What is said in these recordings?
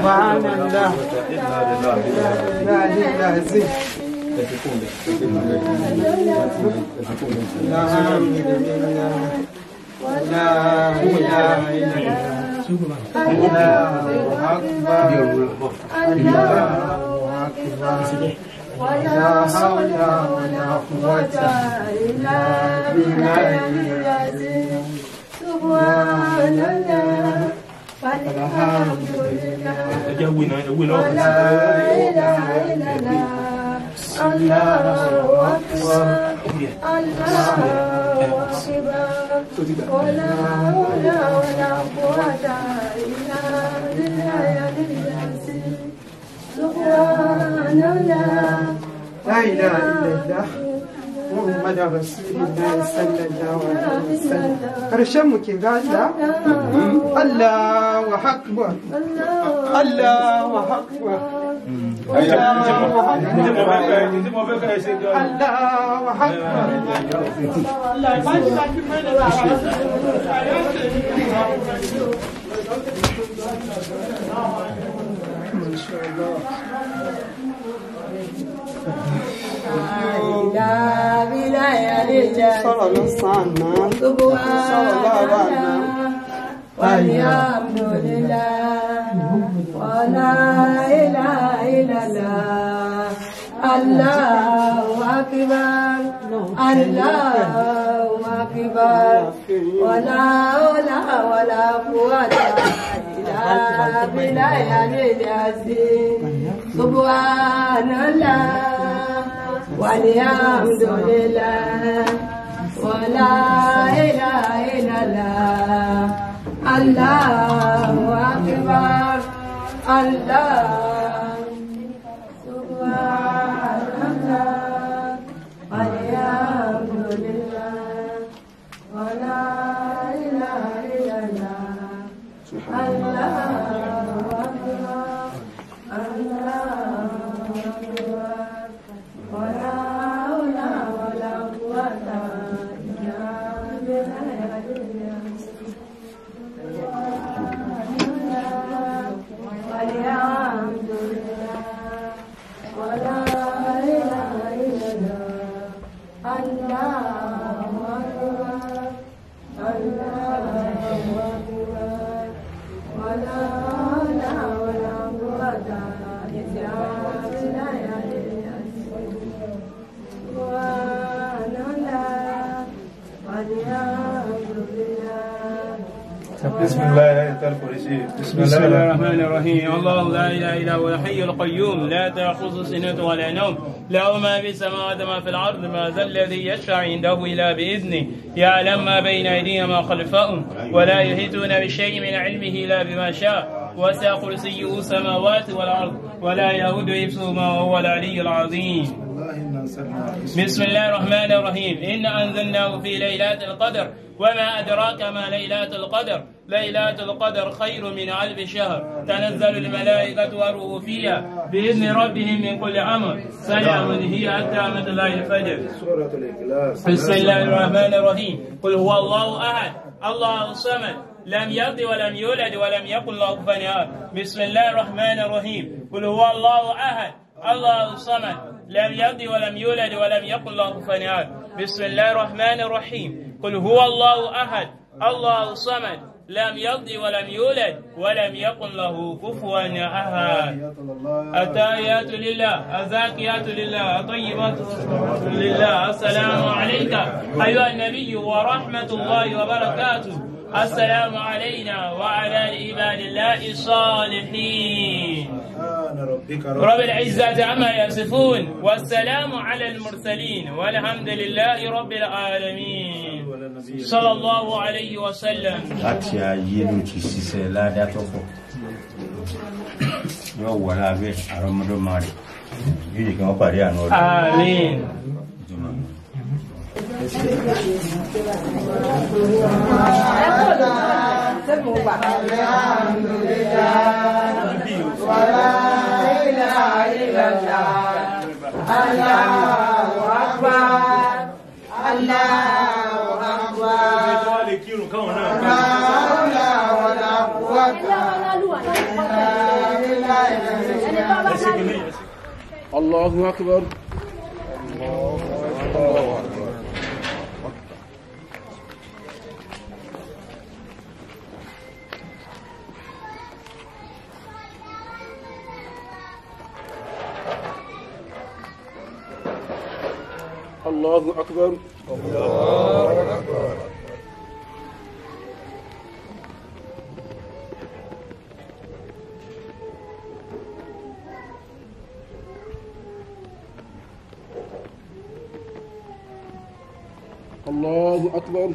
subhanallah la ilaha illa alhamdulillah la ilaha illallah Allahu akbar Allahu akbar لا حول ولا قوة إلا بالله العظيم سبحان الله والحمد لله ẹjẹ wí náà ẹ wí lọ́wọ́ ولا إله إلا الله الله أكبر الله أكبر ولا حول ولا قوة إلا بالله العظيم سبحان الله لا إله إلا الله محمد رسول الله صلى الله عليه وسلم karshen mu ke gada Allahu akbar Allahu akbar Allahu akbar sọ̀rọ̀ lọ́sàn-án àná sọ̀rọ̀ láàárọ̀ àná والحمد لله ولا إله إلا الله الله أكبر الله أكبر ولا حول ولا قوة إلا بالله العظيم سبحان الله والحمد لله ولا إله إلا الله الله أكبر الله سبحان الله والحمد لله ولا إله إلا الله الله أكبر الله أكبر ولا حول ولا قوة إلا بالله والحمد لله ولا إله إلا الله الله أكبر الله أكبر ولا حول ولا قوة إلا بالله سبحان الله والحمد لله بسم الله الرحمن بسم بسم الله الرحمن الرحيم الله لا اله الا هو الحي القيوم لا تاخذه سنه ولا نوم له ما في السماوات ما في الارض ما ذا الذي يشفع عنده الا باذنه يعلم ما بين ايديهم وما خلفهم ولا يحيطون بشيء من علمه الا بما شاء وسع كرسيه السماوات والارض ولا يهود حفظهما وهو العلي العظيم بسم الله الرحمن الرحيم إنا أنزلناه في ليلة القدر وما أدراك ما ليلة القدر ليلة القدر خير من ألف شهر تنزل الملائكة والروح فيها بإذن ربهم من كل أمر سلام هي حتى مطلع الفجر سورة الإخلاص بسم الله الرحمن الرحيم قل هو الله أحد الله الصمد لم يلد ولم يولد ولم يكن له كفوا أحد بسم الله الرحمن الرحيم قل هو الله أحد الله الصمد لم يلد ولم يولد ولم يكن له كفوا أحد بسم الله الرحمن الرحيم قل هو الله أحد الله الصمد لم يلد ولم يولد ولم يكن له كفوا أحد التحيات لله الزاكيات لله الطيبات لله السلام عليك أيها النبي ورحمة الله وبركاته السلام علينا وعلى عباد الله الصالحين سبحان ربك رب العزة عما يصفون والسلام على المرسلين والحمد لله رب العالمين صلى الله عليه وسلم láti ayé ló ti ṣiṣẹ́ ládá tó pọ̀ yóò wọ lábẹ́ àrọ́mọdọ́mọ rẹ̀ yóò jẹ́ kí wọ́n pàdé àná ọdún آمين káwọn náà ولا قوة إلا بالله Allahu akbar. Allahu akbar. Allahu akbar.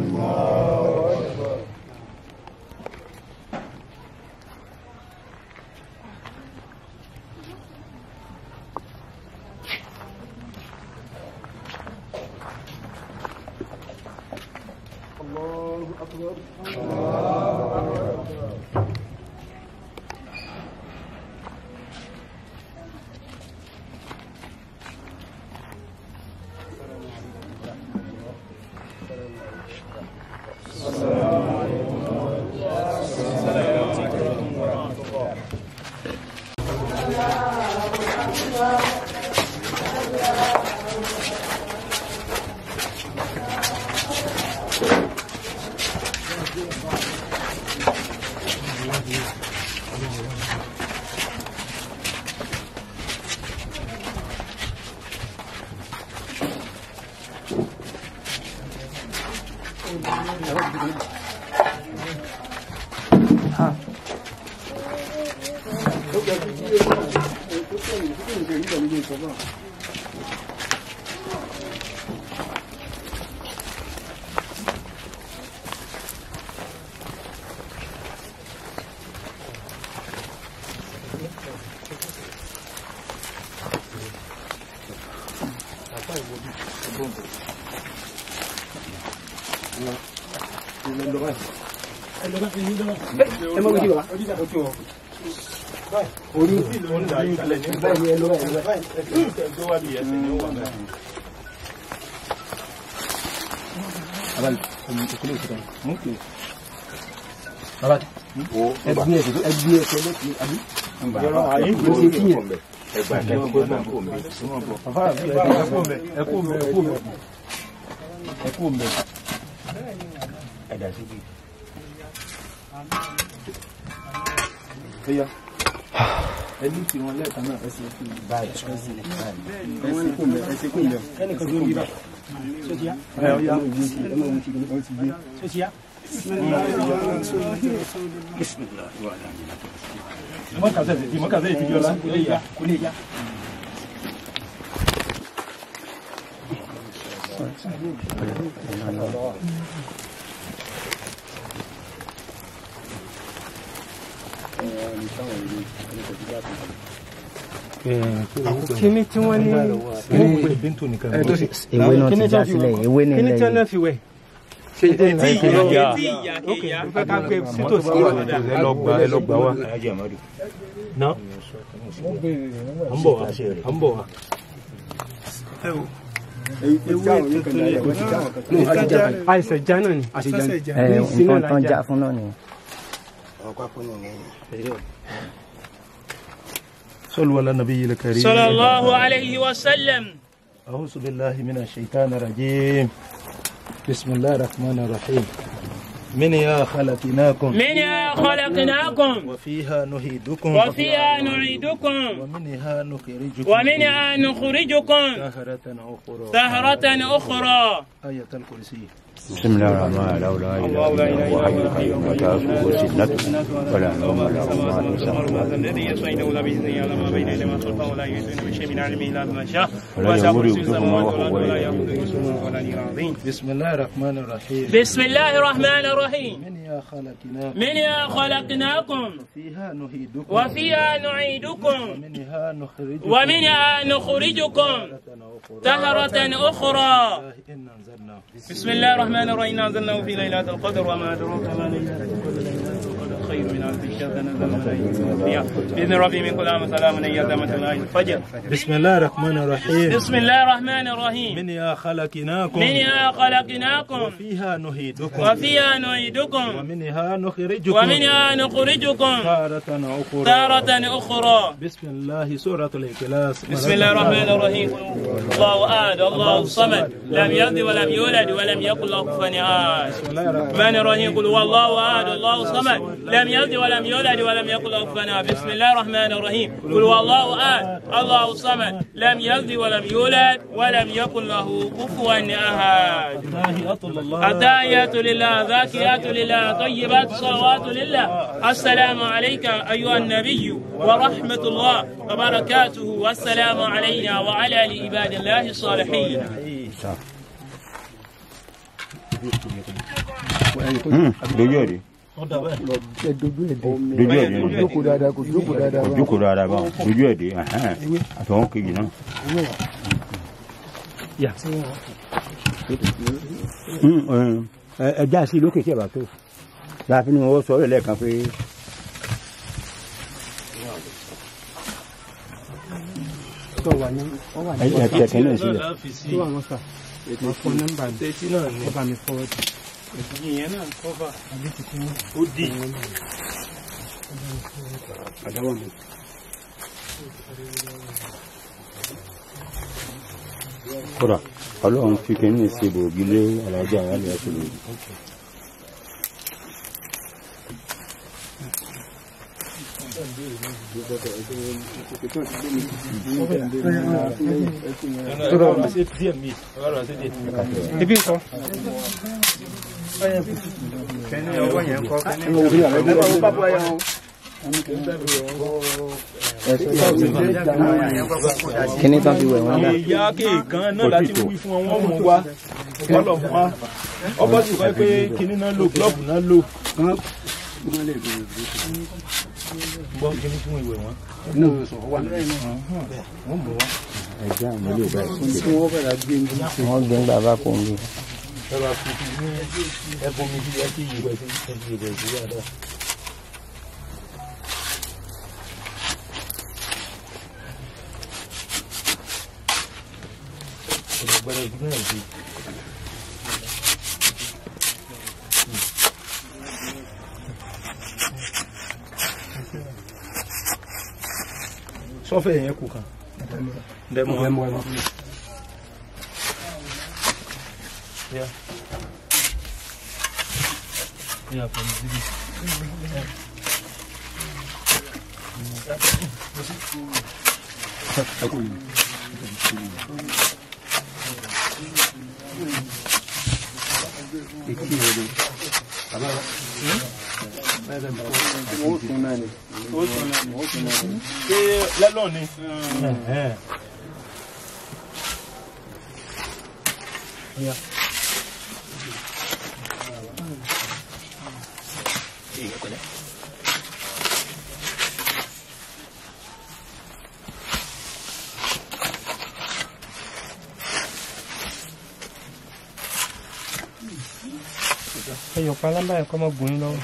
Allahu akbar. ẹni tí wọn lẹ́ẹ̀kan náà ẹ ṣe fún mi báyìí ẹ ṣe kó mẹ ẹ ṣe kó mẹ kẹ́nìkan tó ń bíbá ẹ ọ yá ẹ máa wù sí ẹ ti gbé. mọ́kàtà ìfi jọlá kò lè yá kò lè yá. kíní tí wọ́n ní ìwé náà ti já sílẹ̀ ìwé ní kíní ilẹ̀ tí wọ́n yìí náà fi wẹ̀ ṣe etí ìyá ok n fẹ́ ká gbé sítòsí ẹ lọ gbà ẹ lọ gbà wá. ná à ń bọ̀ wá à ń bọ̀ wá. àìsàn já náà ni ẹ nǹkan tán já fún náà ni صلوا على النبي الكريم صلى الله عليه وسلم أعوذ بالله من الشيطان الرجيم بسم الله الرحمن الرحيم منها خلقناكم منها خلقناكم وفيها نهيدكم وفيها نعيدكم ومنها نخرجكم ومنها نخرجكم زهرة أخرى سهرة أخرى آية الكرسي بسم الله الرحمن الرحيم لا اله الا الله حي القيوم لا تاخذه سنه ولا نوم له ما في الذي يسعده لا بإذنه على ما بين يديه وخلفه ولا يؤتون بشيء من علمه إلا بما شاء ولا وسع يؤوده كرسي السماوات حفظهما والأرض وهو ولا العلي يؤوده حفظهما ولا العلي العظيم بسم الله الرحمن الرحيم بسم الله الرحمن الرحيم منها خلقناكم منها خلقناكم فيها نهيدكم وفيها نعيدكم ومنها نخرجكم ومنها نخرجكم تهرة أخرى إن أنزلناه بسم الله الرحمن الرحيم إنا أنزلناه في ليلة القدر وما أدراك ما ليلة القدر ليلة القدر خير خير من ألف شهر بإذن ربي من كل عام سلام عليكم الله الفجر بسم الله الرحمن الرحيم بسم الله الرحمن الرحيم منها خلقناكم منها خلقناكم وفيها نهيدكم وفيها نعيدكم ومنها نخرجكم ومنها نخرجكم تارة أخرى تارة أخرى بسم الله سورة الإخلاص بسم الله الرحمن الرحيم الله أحد الله الصمد لم يلد ولم يولد ولم يكن له كفوا أحد الرحمن الرحيم قل هو الله أحد الله الصمد لم يلد ولم يولد ولم يكن له كفوا أحد بسم الله الرحمن الرحيم قل هو الله أحد الله الصمد لم يلد ولم يولد ولم يكن له كفوا أحد تحية الله التحيات لله ذاكرات لله طيبات صلوات لله السلام عليك أيها النبي ورحمة الله وبركاته والسلام علينا وعلى عباد الله الصالحين dojú ẹ̀ dé ọ̀dà bẹ́ẹ̀ dojú ẹ̀ dé jókòó dáadáa kò jókòó dáadáa kò jókòó dáadáa báwọn dojú ẹ̀ dé àtọ̀hún kejì náà. ẹ já sí lókè tí ẹ bá tó láàfin ni wọn sọ ọ lẹ́ẹ̀kan pé tó wà ní ọ wà ní ẹ tẹ kẹ́lẹ́ sílẹ̀. náà fi sí tó wà wọn sà ètò fún nọ́mbà ní tẹ́tí náà ní ọba mi fọwọ́ tì ìyẹn náà kọ́fà àbí ti kú ó dì àdáwọ̀ mi. kódà ọlọ́run fi kẹ́ni ṣe bòógì lé alájà alẹ́ ẹ̀sìn lòdì. ọ̀rọ̀ ọ̀rọ̀ sí díẹ̀ mi ọ̀rọ̀ sí díẹ̀ ibi nǹkan. kíní tán fi wẹ̀ wọ́n dá. ìyá kéèkan náà láti wí fún wọn mú wá wọ́lọ̀ fún wa ọkọ̀ sì kọ́ pé kíní náà lò glove náà lò gbọ́ kíní fún ìwẹ̀ wọn. ẹ̀jẹ̀ àwọn ilé ìgbà ìsìn wọ́n gbé ńgbà bá kó ń bí. ẹ bá fi fi ní ẹbùn mi bí ẹ kí ìwẹ̀ sí ẹbí ìwẹ̀ sí yàrá. Gbẹ̀rẹ̀ ìdúró náà di. Sọ́fẹ̀ yẹn kù kan. Dẹ̀mọ́. Yeah. Yeah, from the city. Ṣé lẹ́lọ́ ni? ẹyọ pa lámbà yẹn kọ́ mọ́ gùn yín lọ́wọ́.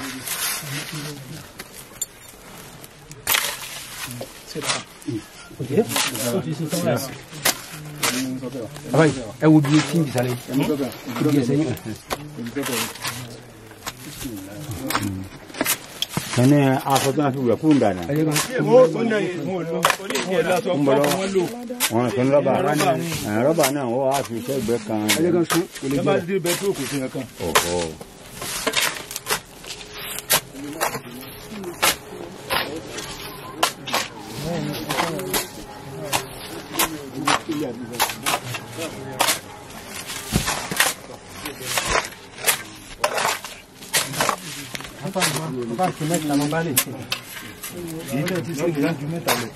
bàbá yìí ẹ wo bí etí ń bisàlẹ̀ bí ẹsẹ̀ yìí. kẹ́ni afọ́tún àti wẹ̀ kúrò dànù. ẹ jẹ́ kan ń bọ̀ lọ́wọ́ wọn kì í rọ́bà ẹ̀, rọ́bà náà wọ́n á fi sẹ́gbẹ́ kan. ẹ jẹ́ kan sún kò lè Ẹ bá jẹ́ dé bẹ́tú òkú sí ẹ̀kan. ọ̀họ́ bàbá àti mẹ́ta ló bá lè ṣe. Èyí tẹ́ ti ṣe ìgbà ju mẹ́ta lọ.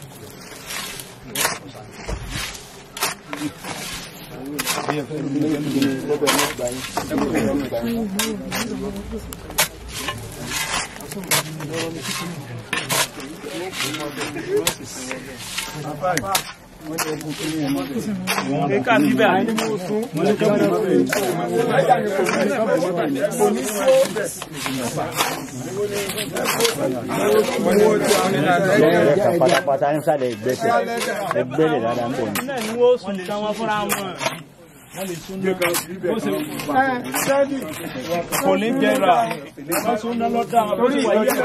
Kíkà síbẹ̀ àní. Ẹ̀ka pátápátá ń sálẹ̀ ìgbésẹ̀. Ẹgbẹ́lẹ̀ dáadáa ń bọ̀ ní. náà ni wọ́n sùn nìkan wọn fúnra wọn. Kò ní jẹ́ra. Wọ́n sún náà lọ́dọ̀ àwọn tó ti wà yí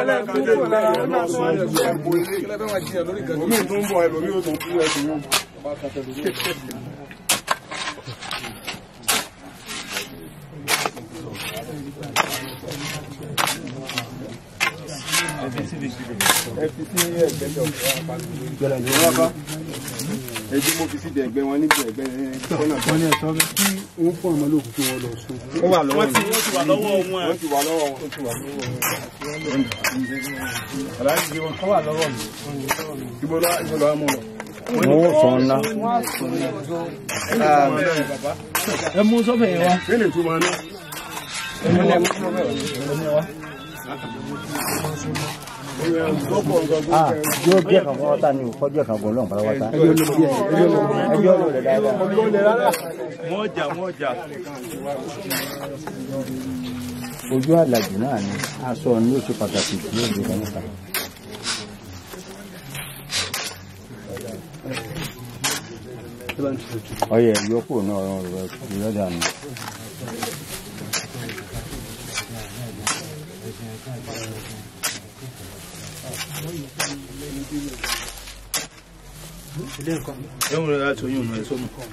ẹjọ́ mo fi sí ẹgbẹ́ wọn níbi ẹgbẹ́ kọ́nà wọ́n ní ẹ̀tọ́ kí wọ́n fún àwọn olókùn kí wọ́n lọ sùn. ó wà lọ́wọ́ wọ́n ti wọ́n ti wà lọ́wọ́ wọn. wọ́n ti wà lọ́wọ́ wọn. aláàjì wọn kọ́ wà lọ́wọ́ mi. ibo lọ ibo lọ mú lọ. Wọ́n sọ ńlá. Ẹ mú sọ́fẹ̀ yẹn wá. kí ni ìtumọ̀ náà. Ah, yóò jẹ́ kan fún ọ́tá ni ò kọjú ẹ̀kan gbọ́n lọ́n pátápátá. Ẹjọ́ ló rẹ̀ dáadáa. Wọ́n jà wọ́n jà. Ojú àlàjù náà ni aṣọ ní oṣù pàtàkì tí yóò gbé kan níta. Ọyẹ yòókù náà rẹ̀ ìrẹ́dà ni. Ẹ̀wọ̀n rẹ̀ láti oyún ọ̀nà ẹ̀sọ́ mọ̀.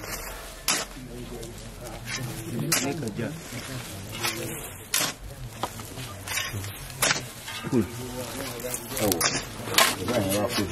Ní kàjá. Ìgbà yẹn wá kó di.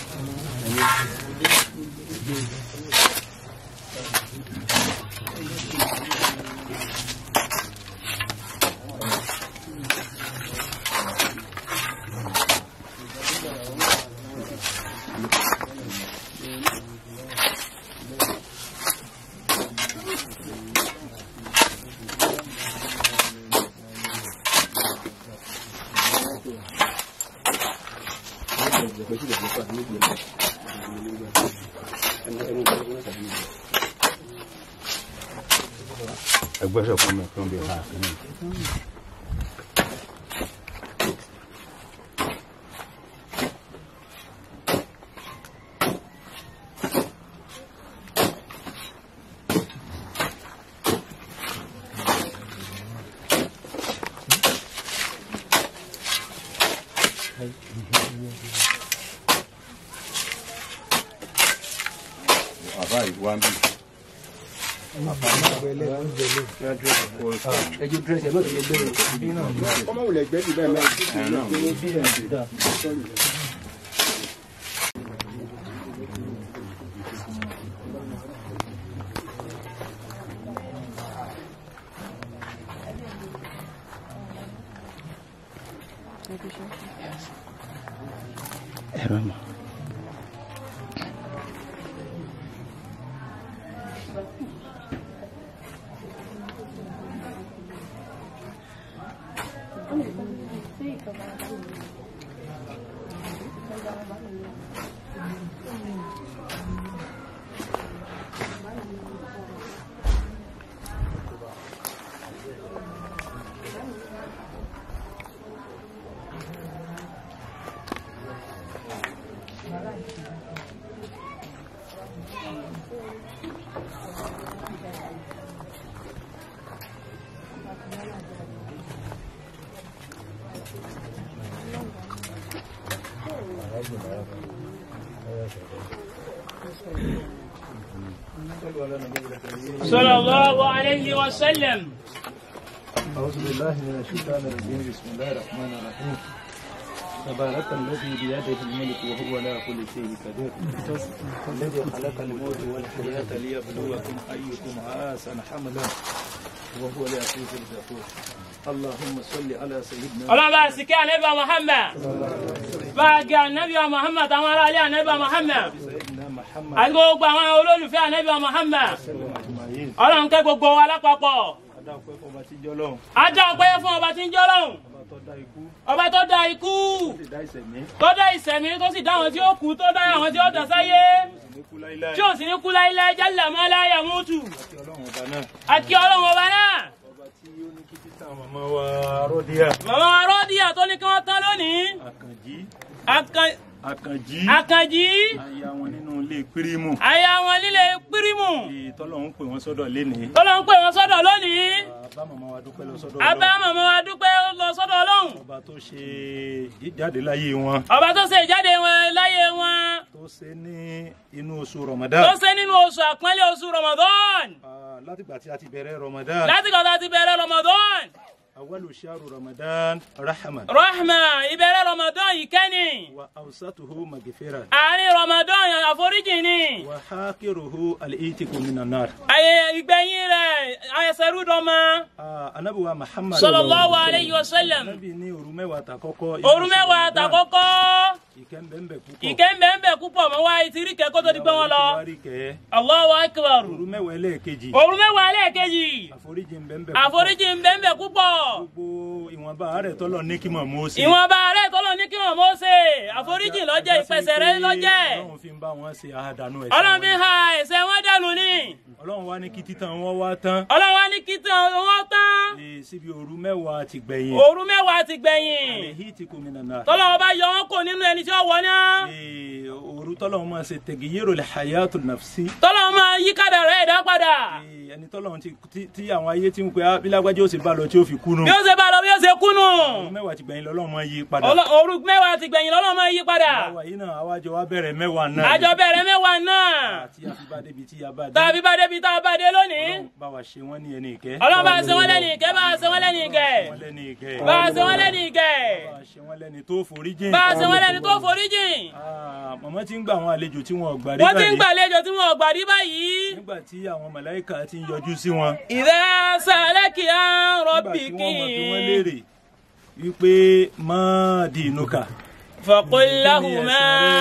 Ẹgbẹ́sẹ̀ fún mi fún bí ha sí mi. Bàbá ìwà ń bí. ọmọ wulẹ̀ gbẹ́ jù bẹ́ẹ̀ náà. Ẹ̀rọ mọ̀. صلى الله عليه وسلم أعوذ بالله من الشيطان الرجيم بسم الله الرحمن الرحيم تبارك الذي بيده الملك وهو على كل شيء قدير الذي خلق الموت والحياة ليبلوكم أيكم أحسن حملا وهو العزيز الغفور اللهم صل على سيدنا ọlọ́run bá sì kí ànábì Muhammad bá a gé ànábì Muhammad àwọn ará ilé ànábì Muhammad سيدنا محمد àti gbogbo àwọn olólùfẹ́ ànábì Muhammad أجمعين ọlọ́run kẹ́ gbogbo wa lápapọ̀ adáwọ̀pẹ́ fọba tí jọlọ́run á dá ọpẹ́ fún ọba tí ń jọ́ lọ́hùn ọba tó dá ikú ọba tó dá ikú sì dá ìṣẹ̀mí tó dá ìṣẹ̀mí tó sì dá àwọn tí ó kú tó dá àwọn tí ó dá sáyé ní kú láíláí tí ò sì ní kú láíláí jálà máa láyà mútu àti ọlọ́run ọba náà àti ọlọ́run ọba náà ọba tí ó ní kí títà màmá wa rọ́díà màmá wa rọ́díà tó ní kí wọ́n tán lónìí àkànjí Akan- àkànjí àkànjí aya wọn nínú ilé pírímù àyà wọn líle pírímù èyí tọ́lọ́run pè wọ́n sọ́dọ̀ lénìí tó lọ ń pè wọ́n sọ́dọ̀ lónìí bá màmá wa dúpẹ́ lọ sọ́dọ̀ abẹ́ Ọlọ́run. màmá wa dúpẹ́ lọ sọ́dọ̀ ọlọ́run ọba tó ṣe jíjáde láyé wọn ọba tó ṣe ìjáde wọn láyé wọn tó ṣe ní inú oṣù Ramadan tó ṣe nínú oṣù àpọ́nlé oṣù Ramadan Ah, látìgbà tí a ti bẹ̀rẹ̀ Ramadan láti kọ́ta ti bẹ̀rẹ̀ Ramadan awalu sharu Ramadan rahman rahma ìbẹ̀rẹ̀ Ramadan yìí kẹ́ni wa awsatuhu magfiran àárín Ramadan àforíjì ni wa hakiruhu al-itiku minan nar ayé ìgbẹ̀yìn rẹ̀ ayẹsẹ̀rú dọ́mọ Ah, anabi wa Muhammad sallallahu alayhi wa sallam anabi ní òru mẹ́wàá àtàkọ́kọ́ òru mẹ́wàá àtàkọ́kọ́ ìkẹ́ ń bẹ ń bẹ púpọ̀ ìkẹ́ ń bẹ ń bẹ púpọ̀ mọ́ wá ìtìrí kẹ́kọ́ tó di pé wọ́n lọ Wárí kẹ́ Allahu akbar òru mẹ́wàá ẹlẹ́ẹ̀kejì òru mẹ́wàá lẹ́ẹ̀kejì àforíjì ń bẹ ń bẹ àforíjì ń bẹ ń bẹ púpọ̀ gbogbo ìwọ̀nba àárẹ̀ tọ́lọ̀ ní kí mọ̀ mọ́ sí ìwọ̀nba rẹ̀ tọ́lọ̀ ní kí wọ́n mọ́ ṣe àforíjì lọ́jẹ́ ìpẹ̀sẹ̀ rẹ̀ lọ́jẹ́ ọlọ́run fi ń bá wọn ṣe àdánù ẹ̀ṣẹ̀ ọlọ́run fi wọn. ha ẹ̀ṣẹ̀ wọn dànù ni ọlọ́run wá ní kí títàn wọn wá tán ọlọ́run wá ní kí tán wọ́n tán Eh, síbi òru mẹ́wàá ti gbẹ̀yìn òru mẹ́wàá ti gbẹ̀yìn èyí ti kò mìíràn náà tọ́lọ́ wọn bá yọ wọn kò nínú ẹni tí ó wọ náà Eh, òru tọ́lọ́run máa ṣe tẹ̀gìyérò lè hayatu nafsi tọ́lọ́ wọn máa yí kádà rẹ̀ ẹ̀dá padà Eh, ẹni tọ́lọ́run ti- tí- tí àwọn ayé ti ń pe ah, bí lágbájá ó sì bá lọ tí ó fi kú nù bí ó ṣe bá lọ bí ó ṣe kúnnù òru mẹ́wàá ti gbẹ̀yìn lọ́lọ́run máa yí padà Ọlọ́- òru mẹ́wàá ti gbẹ̀yìn lọ́lọ́ máa yí padà àwa yìí náà àwájọ wa bẹ̀rẹ̀ mẹ́wàá náà àjọ bẹ̀rẹ̀ mẹ́wàá náà àti àfibá débi tí a bá dé tàbí bá débi tá a bá dé lónìí Ọlọ́run bá wa ṣe wọ́n ní ẹni ìkẹ́ ọlọ́run bá a ṣe wọ́n lẹ́nu ìkẹ́ bá a ṣe wọ́n lẹ́nu ìkẹ́ wọ́n lẹ́ni ìkẹ́ bá a ṣe wọ́n lẹ́nu ìkẹ́ bá a ṣe wọ́n lẹ́ni tó forí jìn bá a ṣe wọ́n lẹ́nu tó foríjìn Ah, màmá ti ń gba àwọn àlejò tí wọn ò gbà rí wọ́n ti ń báyìí gbàlejò tí wọn ò gbà rí báyìí nígbà tí àwọn màláìka ti ń yọjú sí wọn ìdá sàlẹ́kì á nígbà rọ́bì tí kì wọ́n mọ̀ bí wọ́n í léèrè wípé má di inú kà fọkúnláhùnmá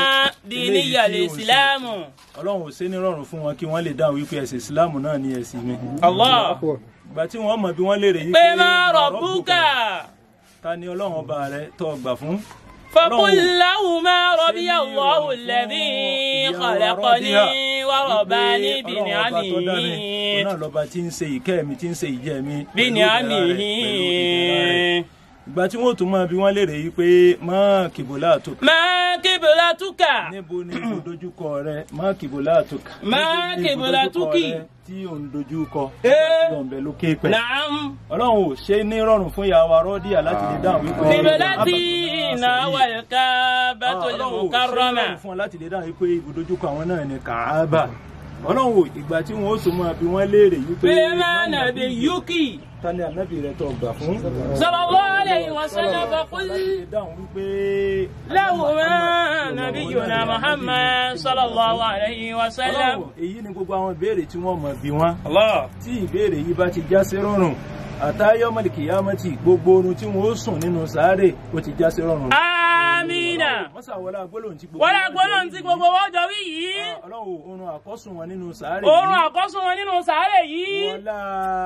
dìníyà lè sílámù. ọlọ́run ò ṣe ní rọrùn fún wọn kí wọ́n lè dáhùn wípé ẹ̀sìn ìsìláàmù náà ní ẹ̀sìn mi Allah ìgbà tí wọ́n mọ̀ bí wọ́n léèrè yìí pé má rọ̀bùkà ta ni ọlọ́run ọba rẹ tó gbà fún fọkúnláhùnmá rọ̀bí Allahu lẹ́bí kọ̀lẹ́kọ̀ní wàrọ̀bání bìnní àmì òun náà lọ́ba tí ń ṣe ìkẹ́ mi tí ń ṣe ìjẹ́ mi bìnní pẹ̀lú àmì ìdẹ̀ra rẹ̀, pẹ̀lú ìdẹ̀ra rẹ̀. ìgbà tí wọ́n tún mọ̀ bí wọ́n léèrè yìí pé má kìbòlá tó má kébùlà túkà níbo ni kò dojúkọ rẹ má kìbòlá tó kà Má Níbo ni kìbòlà ibùdójúkọ túkì. rẹ tí ò ń dojúkọ Ee. tí ò ń bẹ lókè pẹ̀ nàám ọlọ́run ò ṣe ní rọrùn fún ìyàwó arọ́díà láti lè dáhùn wípé kìbìlátì náwó kábà tó lè mú kárọ́mà. fún wọn láti lè dáhùn wípé ibùdójúkọ àwọn náà ni kàábà ọlọ́run ò ìgbà tí wọn ó tó máa bí wọ́n léèrè wípé pé má nàbí yúkì ta ni ànábì rẹ tó gbà fún sallallahu alayhi wa sallam faqul láti lè dáhùn wípé lahu ma nabiyyuna Muhammad sallallahu alayhi wa sallam. ọlọ́run èyí ni gbogbo àwọn ìbéèrè tí wọ́n mọ̀ bí wọ́n Allah. tí ìbéèrè yìí bá ti já sí rọrùn àtayọ mọlìkìyàmọtì gbogbo oorun tí wọn ó sùn nínú sàárè ó ti já sí rọrùn. amina. wọ́n sàwọlé agbólóhùn tí gbogbo wọ́n lè gbọ́dọ̀ tí gbogbo wọ́n jọ wí yìí. ọlọ́run oorun àkọ́sùn wọn nínú sàárè oorun àkọ́sùn wọn nínú sàárè yìí. wọ́n lá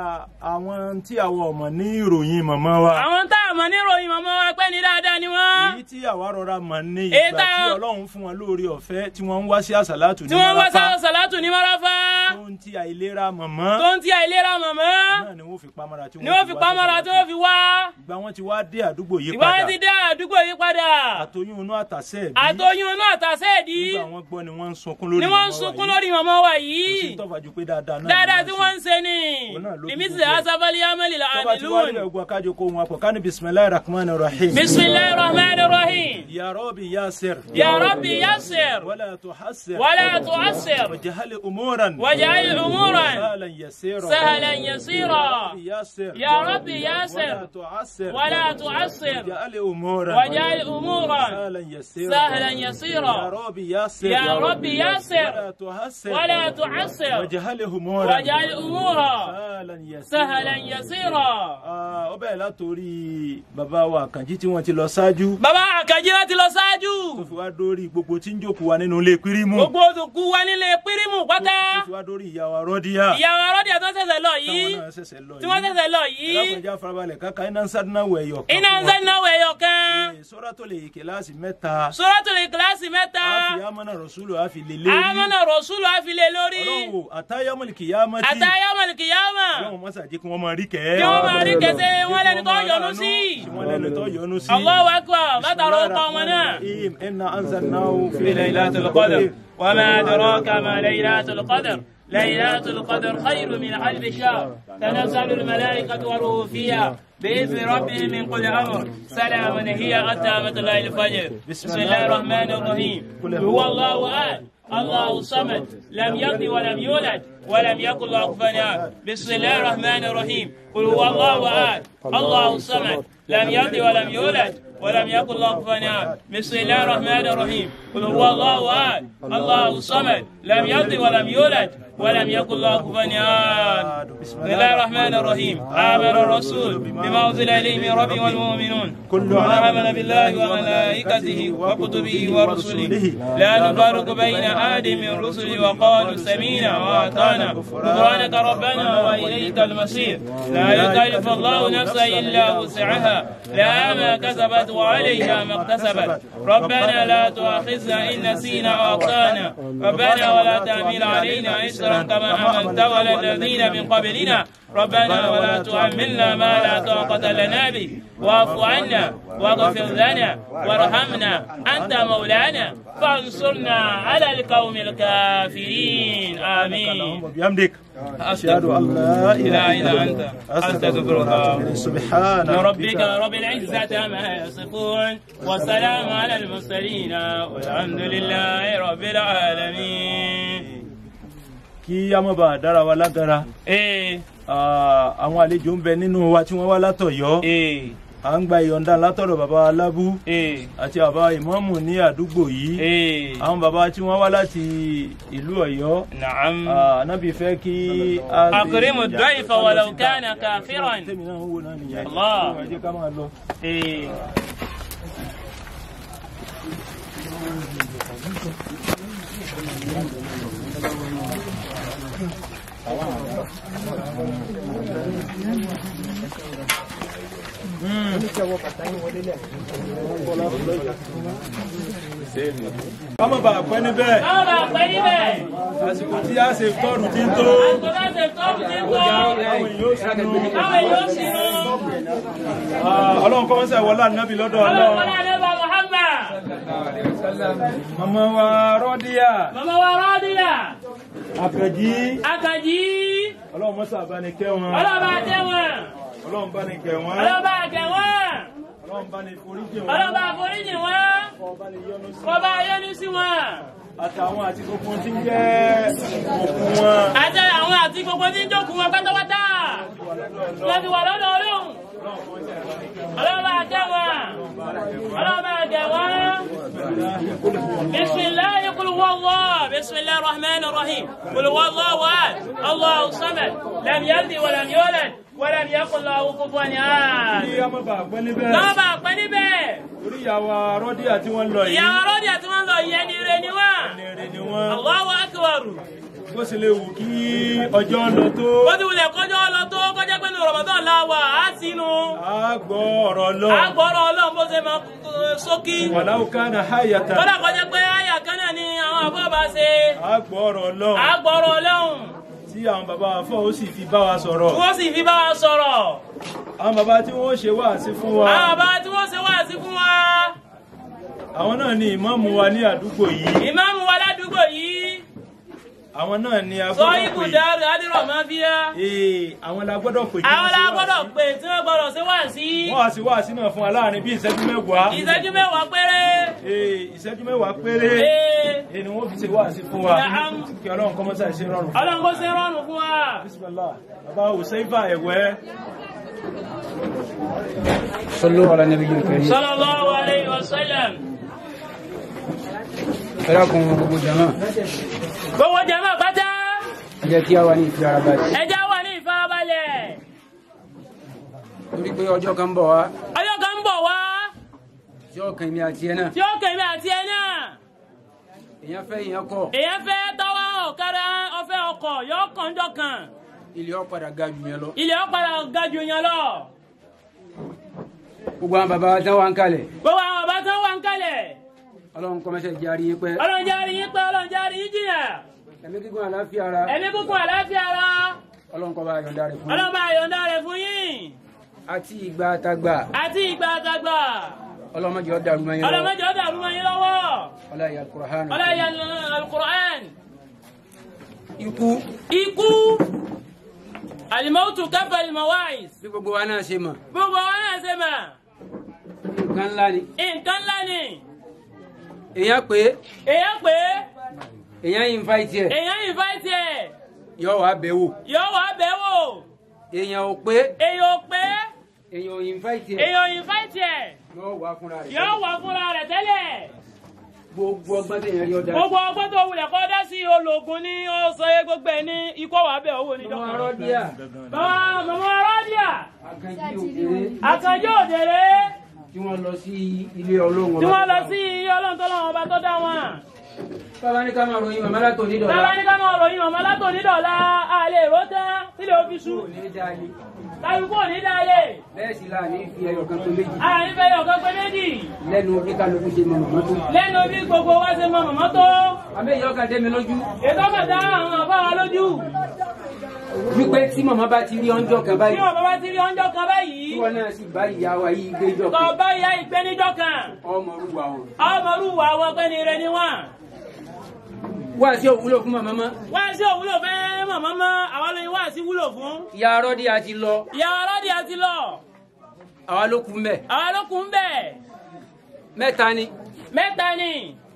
àwọn tí àwọn ọmọ ní ìròyìn màmá wa àwọn tá a mọ̀ níròyìn mọ̀mọ́ wa pé ní dáadáa ni wọ́n. èyí tí àwa rọra mọ̀ ní Èyí ìgbà tá- tí ọlọ́run fún wọn lóore ọ̀fẹ́ tí wọ́n ń wá sí àsàlátù ní tí wọ́n wá Marafa sáwọn sàlátù ní marafa. tó ń ti àìlera màmá tó ń ti àìlera mọ̀mọ́. náà ni wọ́n fi pamọ́ra tí ni wọ́n fi pamọ́ra tí wọ́n fi wá. ìgbà wọn ti wá dé àdúgbò yìí ìwà padà ti dá àdúgbò yìí padà. àtọyún inú àtàsẹ́ ẹ̀bí àtọyún inú àtàsẹ́ ìdí. nígbà wọn gbọ́ ni wọ́n ń sunkún lórí ni wọ́n ń màmá wa sunkún yìí. lórí mọ̀mọ́ wa kò sí yìí. tọ́fà ju pé dáadáa náà dáadáa ni tí wọ́n wọ́n ń ṣe ni. Òun náà ló limisi dúró bẹ́ẹ̀. asafali amali la tọ́ba ti wá rí amilun. ẹ̀gbọ́n akájọ kó wọn pọ̀ kánú bisimilayi rahman rahim. bisimilahi rahman rahim. ya rabbi yasir. ya rabbi yasir. wala tuhassir. wala tu'assir. wajahali umuran. waj'al umuran sahlan yasira. sahlan yasira. yasir. ya rabbi yasir. wala tuhassir. ولا تعسر wajahali umuran. واجعل أمورا sahlan yasira. سهلا ya يسيرا rabbi yasir. يا ربي يسر wala tuhassir. ولا تعسر wajahali umuran. واجعل أمورا sahlan yasira. سهلا يسيرا Ah, ó bẹ̀rẹ̀ látòrí bàbá wa Àkànjí tí wọ́n ti lọ ṣáájú bàbá àkànjí láti lọ tó ṣáájú fi wá dórí gbogbo tí ń jókòó wa nínú ilé pírímù gbogbo òtùkú wa nílé pírímù tó pátá fi wá dórí ìyá wa rọ́díà ìyàwó arọ́díà tó ṣẹ̀ṣẹ̀ lọ táwọn yìí náà ṣẹ̀ṣẹ̀ lọ tí wọ́n ṣẹ̀ṣẹ̀ lọ yìí alákọ̀ọ́jà farabalẹ̀ káka iná ń sádúnáwó ẹ̀yọ̀ iná ń sẹ́ni náà wẹ̀yọ̀ kan sọ́ra tó lè kíláàsì mẹ́ta suratul kíláàsì mẹ́ta àfi amánà rọ̀ṣúlù á fi lè lérí amana rasulu afile lórí ọlọ́run o àtàyàmọ̀lì kìyàmọ́ tí àtàyàmọ̀lì kìyàmà ọlọ́run mọ́sà jẹ́ kí wọ́n máa rí kẹ́ kí wọ́n máa rí kẹsẹ̀ wọn lẹni tó yọ́nú sí wọ́n lẹ́nu tó yọ́nú sí Allahu akbar látara ọkọ wọn náà. inna anzalnahu في ليلة القدر وما أدراك ما ليلة القدر ليلة القدر خير من ألف شهر تنزل الملائكة والروح فيها بإذن ربهم من كل أمر سلام هي حتى مطلع الفجر بسم الله الرحمن الرحيم قل هو الله أحد الله الصمد لم يلد ولم يولد ولم يكن له كفوا أحد بسم الله الرحمن الرحيم قل هو الله أحد الله الصمد لم يلد ولم يولد ولم يكن له كفوا احد بسم الله الرحمن الرحيم قل هو الله احد الله الصمد لم يلد ولم يولد ولم يكن له كفوا احد بسم الله الرحمن الرحيم امن الرسول بما انزل اليه من ربه والمؤمنون كل امن بالله وملائكته وكتبه ورسله لا نفرق بين احد من رسله وقالوا سمينا واطعنا غفرانك ربنا واليك المصير لا يكلف الله نفسا الا وسعها لا ما كسبت وعليها ما اكتسبت ربنا لا تؤاخذنا ان نسينا او اخطانا ربنا ولا تحمل علينا اسرا كما حملت على الذين من قبلنا ربنا ولا تحملنا ما لا طاقة لنا به واعف عنا واغفر لنا وارحمنا أنت مولانا فانصرنا على القوم الكافرين آمين بحمدك أشهد أن لا إله إلا أنت أستغفرك سبحان ربك رب العزة عما يصفون والسلام على المرسلين والحمد لله رب العالمين kí a má bàa dára wa lágara Eh, Ah, àwọn àlejò ń bẹ nínú wa tí wọ́n wá látọ̀yọ́ eh, à ń gba ìyọ̀ǹda látọ̀dọ̀ bàbá alábú eh, àti bàbá ìmọ̀ọ́mù ní àdúgbò yìí eh. àwọn bàbá tí wọ́n wá láti ìlú ọ̀yọ́ نعم Ah, anábì fẹ́ kí a ṣe أكرم الضيف ولو كان كافرا tèmi náà ń wò náà nìyẹn Allah. ẹ jẹ́ ká máa lọ. إيه. ká má bàa pẹ́ níbẹ̀ Àwọn àpẹ níbẹ̀. àsìkò tí a ṣe tọ́ọ̀nù tí ń tó Àtọ́lá ṣe tọ́pù tí ń tó. àwọn èèyàn ó sinú Àwọn èèyàn sì nù. Ah, ọlọ́run kọ́ sẹ́ wọlé ànábì lọ́dọ̀ Ọlọ́run ọlọ́run wọlé àlẹ́bà Muhammad. màmá wa rọ́díà Màmá wa Rọ́díyà. àkànjí Àkànjí. ọlọ́run mọ́sà bá ní kẹ́ wọn Ọlọ́run bá tẹ́ wọn. ọlọ́run bá ní kẹ́ wọn Ọlọ́run bá kẹ́ wọn. ọlọ́run bá ní foríjì wọn Ọlọ́run bá foríjì wọn. ọlọ́run bá ní yọ́nú sí Kọ́ bá yọ́nú sí wọn. àtàwọn àti gbogbo tí ń jẹ́ òkú wọn Àti àwọn àti gbogbo tí ń jókòó wọn pátápátá. Wọ́n ti wà lọ́dọ̀ Ọlọ́run. Ọlọ́run bá kẹ́ wọn. Ọlọ́run bá kẹ́ wọn. بسم الله قل هو الله بسم الله الرحمن الرحيم قل هو الله احد الله الصمد لم يلد ولم يولد ولم يكن له كفوا kí احد a má bàa pẹ́ níbẹ̀ lọ́ba pẹ́ níbẹ̀ orí ìyàwó rọ́díà tí wọ́n lọ yìí ìyá ọlọ́dì àti wọn lọ yẹ ni ire ni wọn èrè ni wọ́n Allahu akbar bó sì lè wù kí ọjọ́ lọ tó bó ti wulẹ̀ kọjọ́ lọ tó kọjá pé ní Ramadan la wà á sínú a gbọ́ ọ̀rọ̀ lọ àgbọ̀rọ̀ ọlọ́run bó ṣe máa kú- sókí wàláwù kánà háyàtà kódà kọjá pé àyà kan náà ni àwọn àbọ̀ bá ṣe a gbọ́ ọ̀rọ̀ lọ àgbọ̀rọ̀ ọlọ́run tí àwọn bàbá afọ́ ó sì fi bá wa sọ̀rọ̀ wọ́n sì fi bá wa sọ̀rọ̀. àwọn bàbá tí wọ́n ṣe wáàsí fún wa àwọn bàbá tí wọ́n ṣe wá sí fún wa àwọn náà ni ìmáàmù wa ní àdúgbò yìí ìmáàmù wa ládùúgbò yìí àwọn náà ni a sọ gbọ́dọ̀ ibù pè dáàrú adírọ̀ máa fi yá ee àwọn la gbọ́dọ̀ pè kí àwọn wọ́n la ṣe gbọ́dọ̀ wáàsí. pé tí wọ́n gbọ́dọ̀ ṣe wá sí wọ́n á sì wáàsí náà fún wa láàrin bí ìṣẹ́jú mẹ́wàá ìṣẹ́jú mẹ́wàá péré ee ìṣẹ́jú mẹ́wàá péré ee ee ni wọ́n fi ṣe wáàsí fún wa Na'am. kí ọlọ́run kọ́ mọ́sá ṣe rọrùn fún wa. ọlọ́run kó ṣe rọrùn fún wa Bismillah. bàbá Husaifa ẹ̀wẹ́ صلوا على النبي الكريم sallallahu alayhi wa sallam ẹlẹ́kùn gbogbo jama gbogbo jama pátá ẹ jẹ́ kí a wà ní ìfẹ́ ara balẹ̀ ẹja wà ní ìfarabalẹ̀ torí pé ọjọ́ kan bọ̀ wá ọjọ́ kan ń bọ̀ wá tí ọkàn mi àti ẹ náà tí ó kèmí àti ẹ náà èèyàn fẹ́ èèyàn kọ̀ èèyàn fẹ́ tọ́wọ́ ọ̀kára ọfẹ́ ọkọ̀ yọ kànjọ́ kan ilé ọ padà ga jù yẹn lọ ilé ọ̀padà ga jù yẹn lọ gbogbo àwọn bàbá wa tán wà ń kalẹ̀ gbogbo àwọn bàbá tó wà ń kalẹ̀ ọlọ́run kọ́mẹ́sẹ̀ járí yín pẹ́ ọlọ́run járe yín pé ọlọ́run járe yín jìnà ẹ̀mí gígùn àlàáfíà ara ẹ̀mí kúkún àlàáfíà ara ọlọ́run kọ́ bá yọ̀ǹda rẹ̀ fún ọlọ́run bá yọ̀ǹda rẹ̀ fún yín àti ìgbà àtàgbà àti ìgbà àtàgbà ọlọ́mọdé ọ̀dà àrùmọ̀ yẹn lọ ọlọ́mọdé ọ̀dà àrùmọ̀ yín lọ́wọ́ ọláyà kùrọ̀hánù ọlọ́yà alukur'an ikú ikú alimautu kafa alimawais bí gbogbo wa náà ṣe mọ̀ gbogbo wọn náà ṣe mà nǹkan ńlá ni nǹkan ńlá ni èèyàn pé èèyàn pé èèyàn invite ẹ̀ èèyàn invite ẹ̀ yọ wá bẹ̀ wò yóò wá bẹ̀ wò èèyàn ò pé èèyàn ò pé èèyàn ò invite ẹ̀ èèyàn invite ẹ̀ yọ wá fúnra rẹ̀ yóò wá fúnra rẹ̀ tẹ́lẹ̀ gbogbo ọgbọ́n tẹ̀yàn rí ọ̀dà gbogbo ọgbọ́n tó wulẹ̀ kọ́ dá sí ológun ní ó sọ yé gbogbo ẹ̀ ní ikọ́ wà bẹ̀ owó níjọ́ ọmọ kan. arọ́ díà bàbá màmá rọ́díà àkànjí òkèrè àkànjọ́ òdèrè tí wọ́n lọ sí ilé ọlọ́run tí ọba wọ́n lọ sí ọlọ́run tó lọ́wọ́ ọba tó dá wọn. bàbá ní ká máa ròyìn màmá látò ní dọ̀la bàbá ní ká máa ròyìn ọmọ látò nídọ̀la àlè èrò tán sílẹ̀ òfìsú kò ní dáadé kálukú ò ní dáyé bẹ́ẹ̀ sì là ní fi ẹyọ kan tó méjì àárín fẹ́ yọ̀ kan pé méjì lẹ́nu bí kálukú ṣe mọ màmá tó lẹ́nu bí gbogbo wa ṣe mọ màmá tó àmì ìyá ọkà dé mi lójú ètò ọ̀gá àwọn àbá wa lójú wípé tí màmá bá ti rí ọjọ́ kan tí báyìí wọn bàbá ti rí ọjọ́ kan báyìí tí wọn náà sì bá ìyá wa yìí gbé jọ kọ kan bá ìyá ìgbé níjọ́ kan ọmọ orúkọ àwọn ọmọrúwà àwọn pẹ́ni rẹ ni wọ́n wá sí òwúlò fún màmá mọ́ wá sí òwúlò fẹ́ màmá mọ́ àwọn lóyún wá sí wúlò fún ìyá arọ́dí àti lọ ìyá ọlọ́dì àti lọ àwa ló kú mbẹ àwọn ló kún bẹ́ẹ̀ mẹ́ta ni mẹ́ta ni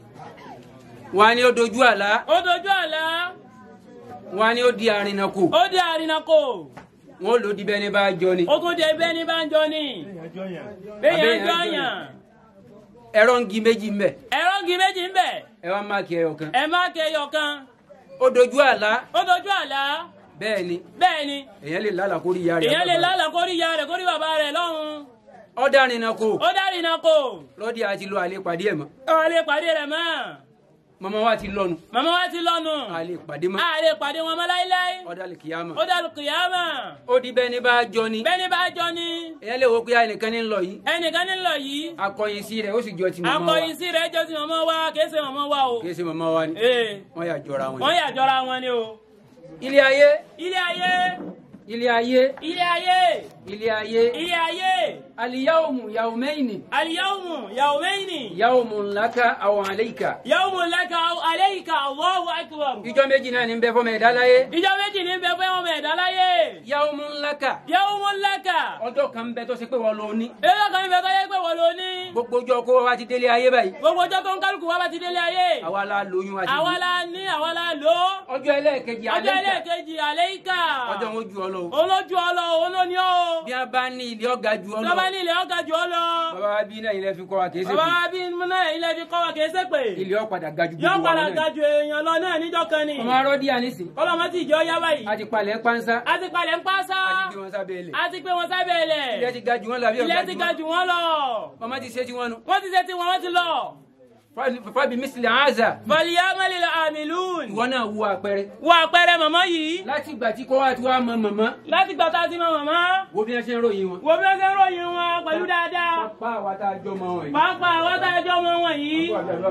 wọn ni ó dojú àlá ó dojú àlá wọn ni ó di àrìnàkò ó di àrìnàkò wọn ò lò di bẹ́ẹ̀ ni bá jọ ni ó tún di ẹgbẹ́ ní bánjọ ni béèyàn ń jọyàn ẹ̀rọ ń gi méjì mbẹ ẹ̀rọ ń gi méjì ń bẹ̀ ẹ wá máàkì ẹyọ kan ẹ má kẹyọ kan ó dojú àlá ó dojú àlá bẹ́ẹ̀ ni bẹ́ẹ̀ ni èèyàn lè lálàá kórìí ìyá rẹ̀ èèyàn lè lálà kórí ìyá rẹ̀ kórí bàbá rẹ̀ lọ́run ọ̀dà àrìnàkò ó dárìnàkò lọ́dí àti lọ àlè pàdé ẹ̀ mọ́ ó lè pàdé rẹ̀ mọ́ màmá wa ti lọ́nu màmá wa ti lọ́nu àlè pàdé mọ́ a lè pàdé wọn mọ́ láíláí ọ̀dà lè kíyàmọ́ ó dàlù kìyàmà ó di bẹ́ẹ̀ ni bá jọ ni bẹ́ẹ̀ ni bá jọ ni èèyàn lè wo pé ẹnìkan ní ń lọ yìí ẹnìkan nílò yìí akọyin sí rẹ̀ ó sì jọ ti màmá wa akọyin sí rẹ̀ jọ sí màmá wa kìí ṣe màmá wa o kìí ṣe màmá wa ni ee wọ́n yà jọra wọn. wọ́n yà jọra wọn ni o ilé ayé ilé ayé ilé ayé ilé ayé ilé ayé ilé ayé aliyawmu yawmaini aliyahun yahumẹ́yìn yawmun laka aw alayka yahun lẹ́ka aleyka allahu akbar ìjọ méjì náà ní bẹ fọmọ ẹ̀dá láyé ìjọ méjì ní bẹ fún ọmọ ẹ̀dá láyé yawmun laka yahun lẹ́ka ọjọ́ kan bẹ tó ṣe pé wọ́n lò ní èyí kan bẹ tó yẹ pé wọ́n lò ní gbogbo ọjọ́ kó wa ti délé ayé báyìí gbogbo ọjọ́ tó ń kálukú wa bá ti délé ayé àwa la lóyún àti àwa la ní àwa la lò ó ọjọ́ ẹlẹ́ẹ̀kejì ọjọ́ alayka ẹlẹ́ẹ̀kejì aleyka ọjọ́ wọn ju ọ lọ o. olójú ọlọ olóní o bí a bá ní ilé ọ̀gá ju ọ lọ tọ́ba ní ilẹ̀ ọ̀gá jù ọ lọ bàbá wa bí náà ilé fi kọ́ wa kìí ṣe bàbá bí wa bí múná ilẹ̀ fi kọ́ wa kìí ṣe pé ilé ọ̀padà ga ju yọ gbogbo wa padà lọ ga náà ju èèyàn lọ náà níjọ́ kan ni ọmọ arọ́ díà nísìn ọlọ́mọ tí ìjọ yá báyìí a ti palẹ̀ pánsá a ti palẹ̀ ń pásá a ti gbé wọn sábẹ́ ilẹ̀ a ti pé wọn sábẹ́ ilẹ̀ ilé ti ga ju wọn lọ àbí ilẹ̀ ọ̀gá ti ju ga wọn jù wọ́n lọ mama ti ṣe ti wọn nu wọ́n ti ṣe tiwọn wọ́n ti lọ fábí mísìlẹ̀ àázà fàlìyàmẹ́lì àmìlún ìwọ náà wo àpẹẹrẹ wọ àpẹẹrẹ màmá yìí láti ìgbà tí kò wá tí wàá mọ màmá láti gbà tá a ti mọ màmá wo bí wọn ṣe ń ròyìn wọn. wo bí wọ́n ṣe ń ròyìn wọn pẹ̀lú dáadáa pápá àwa tá a jọ mọ wọn yìí. pàápàá àwọn tá a jọ mọ wọn yìí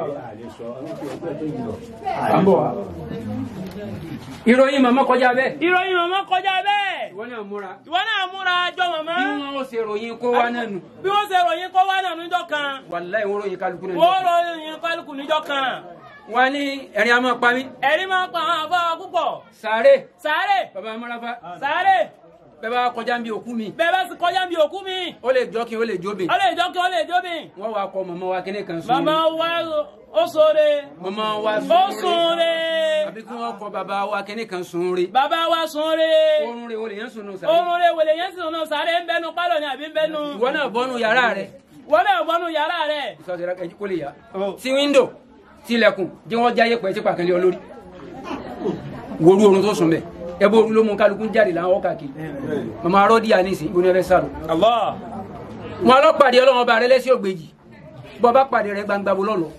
àbọ̀ wa. ìròyìn màmá kọjá bẹ́ẹ̀. ìròyìn màmá kọjá bẹ́ẹ̀ ìwọ náà múra. ìwọ náà múra jọ màmá bí wọn ó ṣe ròyìn kó wá náà nù. bí wọ́n ṣe ròyìn kó wá náà níjọ́ kan wàláì wọn ròyìn kálukú náà. wọ́n ròyìn kálukú níjọ́ kan wọn ní ẹ̀rín a máa pa mí. ẹ̀rí máa pa àwọn àbá púpọ̀ sáré sáré bàbá amúrafa sáré bẹ́ẹ̀ bá kọjá ń bí òkú mi. bẹ́ẹ̀ bá sì kọjá bí òkú mi ó lè jọ́ kí ó lè jóbe. ó lè jọ́ kí ó lè jóbi wọ́n wá kọ màmá wa kíní kan sórí. màmá wa ó sóore màmá wa ó sóore. sóore àbí kí wọ́n kọ bàbá wa kíní kan sóore. bàbá wa sóore oorun rẹ̀ wọlé yẹn sùn nù sáré. oorun rẹ̀ wèlé yẹn sì nù sáré ń bẹnu pálọ̀ ni àbí ń bẹnu ìwọ náà bọ́nu yàrá rẹ̀. wọ́n náà bọ́nu yàrá rẹ̀ ìsọ̀tẹ̀ rẹ̀ kó lè yá. sí wíńdò tilẹ̀kùn jẹ́ wọ́n jáyé pẹ̀ tí pàkànlé olórí. woru oorun tó sùn bẹ̀ ẹ bó orun ló mú kálukú jáde láwọn ọkà kiri. màmá arọ́dí àníṣe ìbò ní ẹ fẹ́ sálọ. Allah wọn ọlọ́pàdé ọlọ́wọ́n ọba rẹ lẹ́sí ògbèjì bọ́ bá pàdé rẹ gbangba bó lọ́lọ́.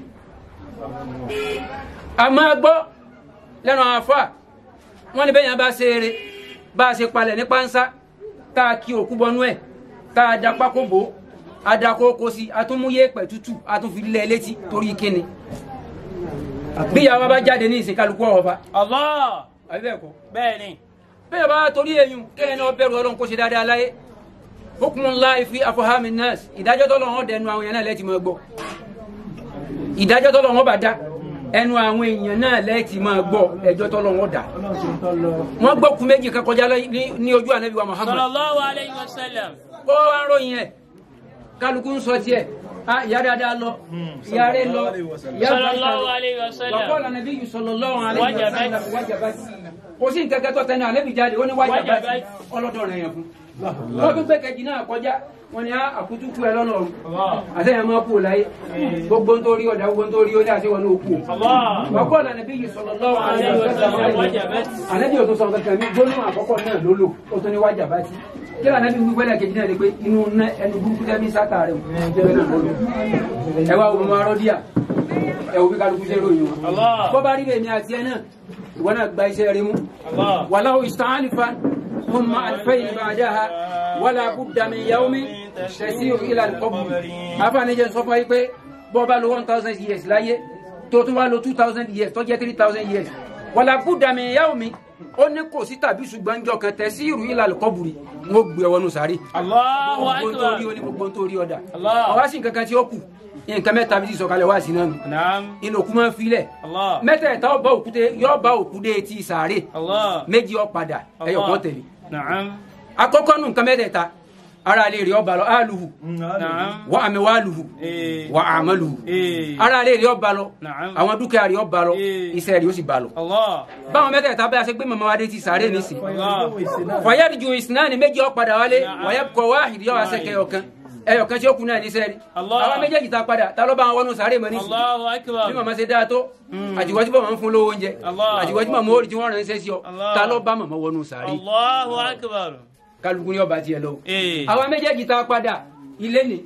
a máa gbọ́ lẹ́nu àwọn afá wọ́n ní bẹ́ẹ̀ yẹn bá ṣe eré bá a ṣe palẹ̀ ní pánsá tá a kí òkú bọnú ẹ̀ tá a da pákó bò ó adakoko sí atúmúyé pẹ̀ tútù atúnfi lẹ́ létí torí kíni bí ìyàwó bá jáde ní ìsìn kálukú ọ̀fà Allah àbí bẹ́ẹ̀ kọ́ bẹ́ẹ̀ ni bí ìyàwó torí èyàn kéèyàn náà bẹ̀rù ọlọ́run kó ṣe dáadáa láyé hukmullahi fi afahami nas ìdájọ́ tó lọ́wọ́ dẹnu àwọn èèyàn náà lẹ́tì máa gbọ́ ìdájọ́ tó lọ́wọ́ bá dá ẹnu àwọn èèyàn náà lẹ́tì máa gbọ́ ẹjọ́ tó lọ́wọ́ dá wọ́n gbọ́ kú méjì kan kọjá lọ ní- ní ojú ànábì wa Muhammad sallallahu alayhi wa sallam ó wá ń ròyìn ẹ̀ kálukú ń sọ tiẹ̀ ah ìyá dáadáa lọ ìyá rẹ̀ lọ ìyá sallallahu bàtà lọ alayhi wa sallam wàkọ́ọ̀lá nàbí yìí sallallahu alayhi wa Wajabat. sallam wajabat kò sí nǹkan kẹtọ́ tẹnu ànábì jáde ó ní wajabat Wajabat. ọlọ́dọ̀ rẹ̀ yẹn fún wọ́n tún gbé kejì náà kọjá wọ́n ní àkútú kú ẹ lọ́nà ọ̀run àtẹ̀yìn máa kú ò láyé gbogbo ń torí ọ̀dà gbogbo ń torí ó ní àti wọn ní òkú Allah wàkọ́ọ̀lá nàbí yìí sallallahu alayhi wa sallam Wajabat. ànábì ò tún sọ kankan mi gbóná àkọ́kọ́ náà ló lò ó tún ní wajabat kí lóò ànábì wíwẹ́lẹ̀ kejì náà ni pé inú ná ẹnu burúkú tẹ́bí sátà rẹ̀ jẹ́ náà ló lò ẹ wá wo máa rọ́díà ẹ wo bí kálukú ṣe ròyìn wọn Allah bọ́ bá rí bẹ́ẹ̀ ni àti ẹ náà ìwọ náà gba iṣẹ́ rẹ mú Allah wàláwò ìsànálìfà ثم ألفين بعدها ولا بد من يوم تسير إلى القبر afáàní jẹ́ sọ fún wa pé bọ́ bá lo one thousand years láyé tó tún wá lo two thousand years tó jẹ́ three thousand years wàlá búdà mi ìyá omi ó ní kò sí tàbí ṣùgbọ́n jọ kan tẹ̀ sí ìrù ìlà kọ́bùrì wọ́n gbé ọwọ́ nù sáré Allahu gbogbo tó akbar rí ó ní gbogbo tó rí ọ̀dà Allah. ọwá sí nǹkan kan tí ó kù nǹkan mẹ́ta bí ti sọ̀kalẹ̀ wá sí náà nù Naam inú òkú máa ń filẹ̀ Allah mẹ́tẹ̀ẹ̀ta ọba òkúté yóò bá òkúté etí sàárè Allah méjì ó padà ẹyọ kan tẹ̀lé Naam akọ́kọ́ nù nǹkan mẹ́tẹ̀ẹ̀ta ara lè rí ọba lọ áàlùhù Naam wà àmì wàlùhù Eh wà àmàlùhù Eh ara lè rí ọba lọ Naam àwọn dúkìá rí ọba lọ Eh. iṣẹ́ rí ó sì bá lọ Allah báwọn mẹ́tẹ̀ẹ̀ta bá a ṣe gbé màmá wa dé ti sàárè nísìn Allah fàyàrìjù ìsìnáàni méjì ó padà wálé Naam. wàyà kọ wáhìdì yọ àṣẹkẹ ọ̀kan ẹyọkan tí ó kù náà ní sẹ́ẹ̀rì Allah. àwọn méjèèjì ta padà ta ló bá wọn wọnú sàárè mọ́ nísìn Allahu akbar bí màmá ṣe dáa tó àjìwájú bọ̀ máa ń fún lówó oúnjẹ Allah. àjìwájú màmá ó rí tí wọ́n rán iṣẹ́ sí ọ Allah. ta ló bá màmá wọnú sàárè Allahu akbar kálukú ní ọba tiẹ̀ lọ. Eh àwọn méjèèjì tá a padà ilé ni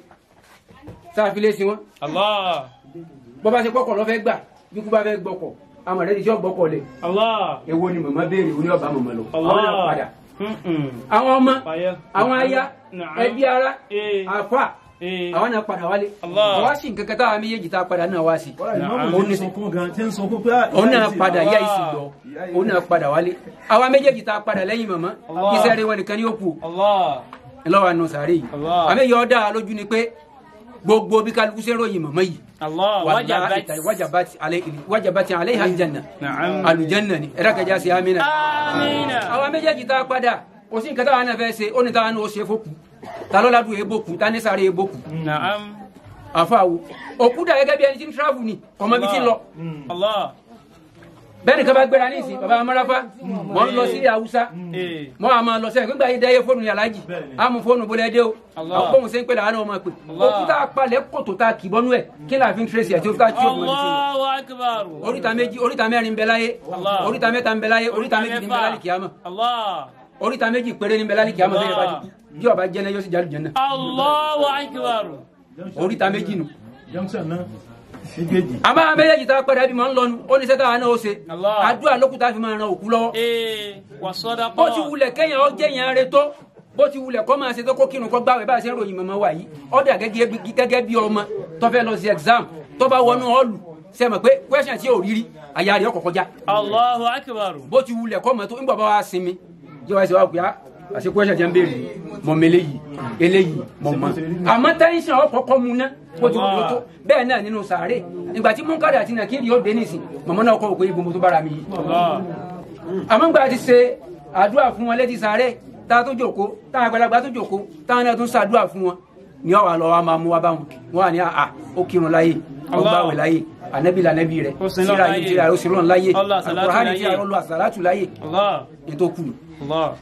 tá a fi lé sí wọn Allah bọ́ bá ṣe kọ́kọ́ lọ́ fẹ́ gbà bí kú bá fẹ́ gbọ́kọ̀ àmọ̀ rẹ̀ ti ṣọ́ gbọ́kọ̀ lẹ̀ Allah èwo ni màmá béèrè òní ọba màmá lọ àwọn náà Allah padà Mm-mm. àwọn ọmọ Fàyà àwọn aya Naam. ẹbí ara Eh àfà Eh àwọn náà padà wálé Allah. àwa sì ń kankan táwọn méjèèjì tá a padà náà wá sí Òun ní sọkún gan tí ń sọkún pé òun náà padà yá ìsìn lọ òun náà padà wálé àwa méjèèjì tá a padà lẹ́yìn màmá Allah. iṣẹ́ rẹ̀ wọn nìkan ni ó kù Allah lọ́wọ́ àánú sàárè yìí Allah. àmì yọ ọ́ dáa lójú ni pé gbogbo bí kálukú ṣe ń ròyìn màmá yìí Allah wajabat wajabat wajabati alayhi wajabati alayha aljanna Na'am aljanna ni ẹ̀rọ kẹjá sí amina. Amina àwọn méjèèjì tá a padà kò sí nǹkan táwọn náà fẹ́ ṣe ó ní táwọn náà ó ṣe fókù ta ló ládùn èébó kù ta ní sáré èébó kù Na'am àfàwò òkú dà gẹ́gẹ́ bí ẹni tí ń travel ni ọmọ bíi ti ń lọ Allah bẹ́ẹ̀ nìkan bá gbéra ní ìsìn bàbá amáráfá mọ̀ ń lọ sí haúsá Eh mọ́ a máa lọ sẹ́yìn gbígbà yìí dẹ́yẹ fóònù yàrá jì á mú fóònù bólẹ̀ dé o Allah. àwọn fóònù sẹ́yìn pé làwọn náà máa pè Allah. òkú tá a palẹ̀ kòtò tá a kì bọ́nú ẹ̀ kí là fi ń tracy ẹ̀ tí ó fi ká tí ó fi mọ̀ ní sí i. Allahu akbar oríta méjì oríta mẹ́rin ń bẹ láyé Allah. oríta mẹ́ta ń bẹ láyé oríta méjì ń bẹ láyé kìámà Allah oríta méjì péré ń bẹ láyé kìámà Allah. bẹ́ẹ̀ bá ti kú bí ọba jẹ́ náà yóò sì jáde jẹ́ náà Allahu akbar oríta méjì nù. junction náà méjèèjì. àmọ́ àwọn méjèèjì tá a padà bí máa ń lọnu ó ní sẹ́tà àná ó ṣe Allah. àdúrà lókùtà fi máa ran òkú lọ́wọ́ Eh wa sadaqa bó ti wulẹ̀ kéèyàn ó jẹ́ yẹn rẹ tó bó ti wulẹ̀ kọ́ máa ṣe tó kó kírun kọ́ gbáwé bá a ṣe ń ròyìn mọ̀mọ́ wa yìí ọ̀dà gẹ́gẹ́ bí- gẹ́gẹ́ bí ọmọ tó fẹ́ lọ sí exam tó bá wọnú hall ṣe mọ̀ pé question tí ò rírí àyà rẹ̀ ọkọ̀ kọjá Allahu akbar bó ti wulẹ̀ kọ́ mọ̀ tó ń bọ̀ bá wa sinmi jẹ́ wá sí wa pé á àṣẹ question jẹ́ ń béèrè mọ̀ mọ́ eléyìí eléyìí mọ̀ mọ́ àmọ́ tẹ́ńsán ọkọ̀ kọ́ mu ná bó ti wulẹ̀ tó bẹ́ẹ̀ náà nínú sàárè ìgbà tí múnkàdé àti nàkírì yóò dé nísìn mọ̀mọ́ náà kọ́ òkú ibo tó bára mi yìí Allah àmọ́ gba ti ṣe àdúrà fún wọn létí sáré tá a tó jòkó tá a àgbàlagbà tó jòkó táwọn náà tún ṣàdúrà fún wọn ní ọ̀wà lọ́wọ́ máa mú wa bá wọn wọn wà ní àà ó kírun láyé ó Allah. gbàwẹ̀ láyé ànábì lànàbì rẹ̀ Ó sin Ọlọ́run síra láyé. yìí tíra ó sin lọ́n láyé Allah sàlátù àkùránì láyé. tíra ó lọ àsàlátù láyé Allah ní tó kù Allah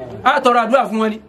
á tọrọ àdúrà fún wọn ni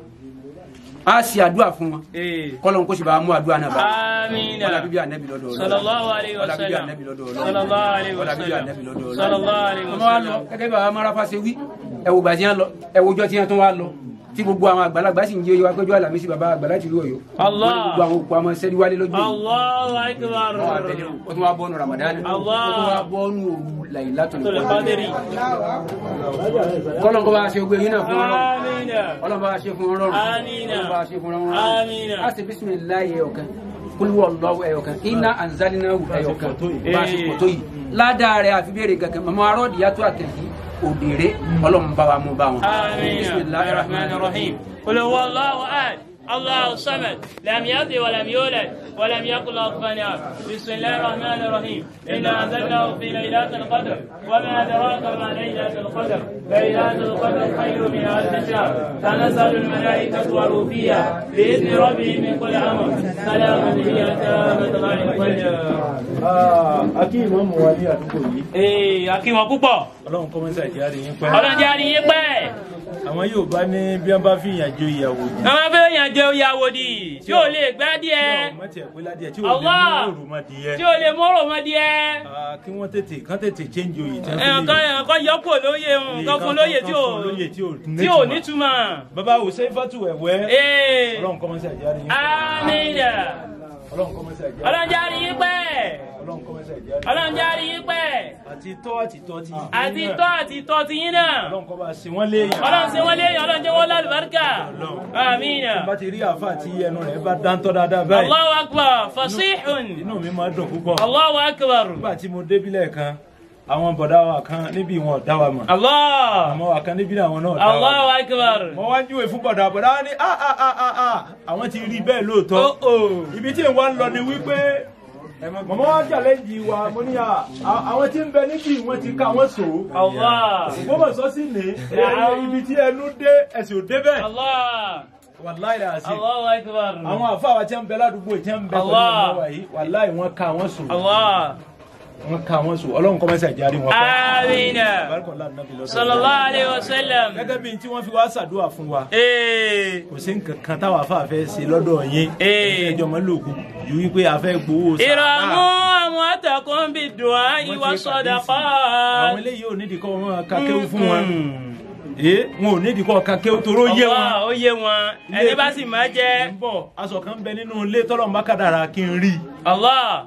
á sì àdúrà fún wọn Eh kọ́lọ́n kó sì bá mú àdúrà náà bá Amina wọ́n bíbí ànábì lọ́dọ̀ Ọlọ́run. sallallahu alayhi wa Wọ́n bíbí sallam ànábì lọ́dọ̀ Ọlọ́run. sallallahu alayhi wa Wọ́n bíbí sallam ànábì lọ́dọ̀ Ọlọ́run. sallallahu alayhi wa ọmọ wa lọ sallam gẹ́gẹ́ bí àwọn amárafa ṣe wí ẹwùgbà tí wọ́n lọ ẹwùjọ tí wọ́n tún wá lọ tí gbogbo àwọn àgbàlagbà sì ń jẹ́ oyè wa péjú àlàmísì bàbá àgbà láti ìlú Ọ̀yọ́ Allah. Wọ́n ní gbogbo àwọn òkú àmọ́ sẹ́rí wálé lójú Allahu akbar. ó tún wá bọ́nu Ramadan Allah. ó tún wá bọ́nu òru Lailatul Tó lè Qadr kọ́dírì. kọ́lọ́n kó bá a ṣe gbé yín náà fún ọlọ́run Amina. ọlọ́run bá a ṣe fún ọlọ́run Amina. ọlọ́run bá a ṣe fún ọlọ́run Amina. a ṣe bisimilayi ẹyọkan kúlú ọlọ́wọ́ ẹyọkan iná anzalinahu ẹyọkan bá a ṣe pọ̀ tó yìí ládàá rẹ̀ àfi béèrè kankan mọ̀mọ́ arọ́ọ̀dì yàtọ̀ àtẹ̀yí òdèrè ọlọ́run bá wa mú bá wọn. آمين الرحمن الرحيم قل هو الله أحد الله الصمد لم يلد ولم يولد ولم يكن له كفوا أحد بسم الله الرحمن الرحيم إنا أنزلناه في ليلة القدر وما أدراك ما ليلة القدر ليلة القدر خير من ألف شهر تنزل الملائكة والروح فيها بإذن ربهم من كل أمر سلام هي تامة الله الفجر akí ìmọ̀mù wa ní àdúgbò yìí Ee, a kí wọn púpọ̀. ọlọ́run kọ́mẹ́sà jáde yín pẹ́ Ọlọ́run jẹ́ àríyé pẹ́. àwọn yóò bá ní bí wọ́n bá fi ìyàn jó ìyàwó yìí Àwọn abẹ́rẹ́ yàn jẹ́ ìyàwó di tí ò lè gbá díẹ̀. mọ́tì ẹ̀pẹ́ ládìẹ tí ò lè Allah. mú òrùn mọ́ díẹ̀ tí ò lè mọ́rọ̀ mọ́ díẹ̀. Ah, kí wọ́n tètè kán tètè change oyè tí wọ́n fi ẹ̀yàn kan ẹ̀yàn kan yọkọ̀ lóye ń kan fún lóye tí ò lóye tí ò tí ò nítumọ̀. bàbá wò ṣe fatu ẹ̀wẹ́ Ee, ọlọ́run kọ́mẹ́sà jáde yín amina. ọlọ́run kọ́mẹ́sà jáde Ọlọ́run jẹ́ àríyé pẹ́. ọlọ́run kọ́mẹ́sà jáde Ọlọ́run jẹ́ àríyé pẹ́. àti tọ́ àti tọ́ ti yín Àti náà. tọ́ àti tọ́ ti yín náà. ọlọ́run kọ́ bá ṣe wọ́n léèyàn Ọlọ́run ṣe wọ́n léyìn, ọlọ́run jẹ́ wọ́n lálùbáríkà. Amina. bá ti rí àfa àti ẹnu rẹ̀ bá dáńtọ́ dáadáa báyìí Allahu akbar, fasihun. inú mi máa dùn púpọ̀ Allahu akbar. nígbà tí mo débí lẹ́ẹ̀kan àwọn bọ̀dá wa kan níbi wọn ò dá wa mọ̀ Allah. àmọ́ wa kan níbi àwọn náà dá wa Allahu mọ̀ akbar. mo wá ń júwe fún bọ̀dá bọ̀dá wa ní ah ah ah ah ah àwọn ti rí bẹ́ẹ̀ lóòótọ́ Oh oh. ibi tí ìwà ń lọ ni wípé mọ̀mọ́ wa challenge wa mo ní à àwọn tí ń bẹ níbi wọ́n ti ká wọ́n sòó Allah. Ògbómọ̀ṣọ́ sì ní Naam. ibi tí ẹnu dé ẹ̀sìn ò dé bẹ́ẹ̀ Allah. wàláì rà sí Allahu akbar. àwọn àfáà tí ń bẹ ládùúgbò tí ń bẹ pẹ̀lú Allah. ọmọ wa yìí wàláì wọ́n ká wọ́n sòó Allah. wọ́n ká wọ́n sòó ọlọ́run kọ́ mẹ́sà járí wọn pa Amina. Barakallahu Nabi lọ́dọ̀. Sallallahu alayhi wa sallam. gẹ́gẹ́ bí tí wọ́n fi wá ṣàdúrà fún wa Ee. kò sí nǹkan kan táwọn afáà fẹ́ ṣe lọ́dọ̀ yín Ee. ẹjọ́ mọ́ lòkù ju wípé a fẹ́ gbowó sàrà. Ìrọ̀mú àwọn àtàkùn bíi dùn á Wọ́n ìwà ti sọ̀dà pàdé pa. sí. àwọn eléyìí ò nídìí kọ́ wọn ká kéwú fún wọn ee wọn ò nídìí kọ́ ká kéwú toró yé wọn. Allah, ó yé wọn. Ẹni bá sì máa jẹ́. ń bọ̀ aṣọ kan bẹ nínú ilé tọ́lọ́mù bá kádàrá kí n rí Allah.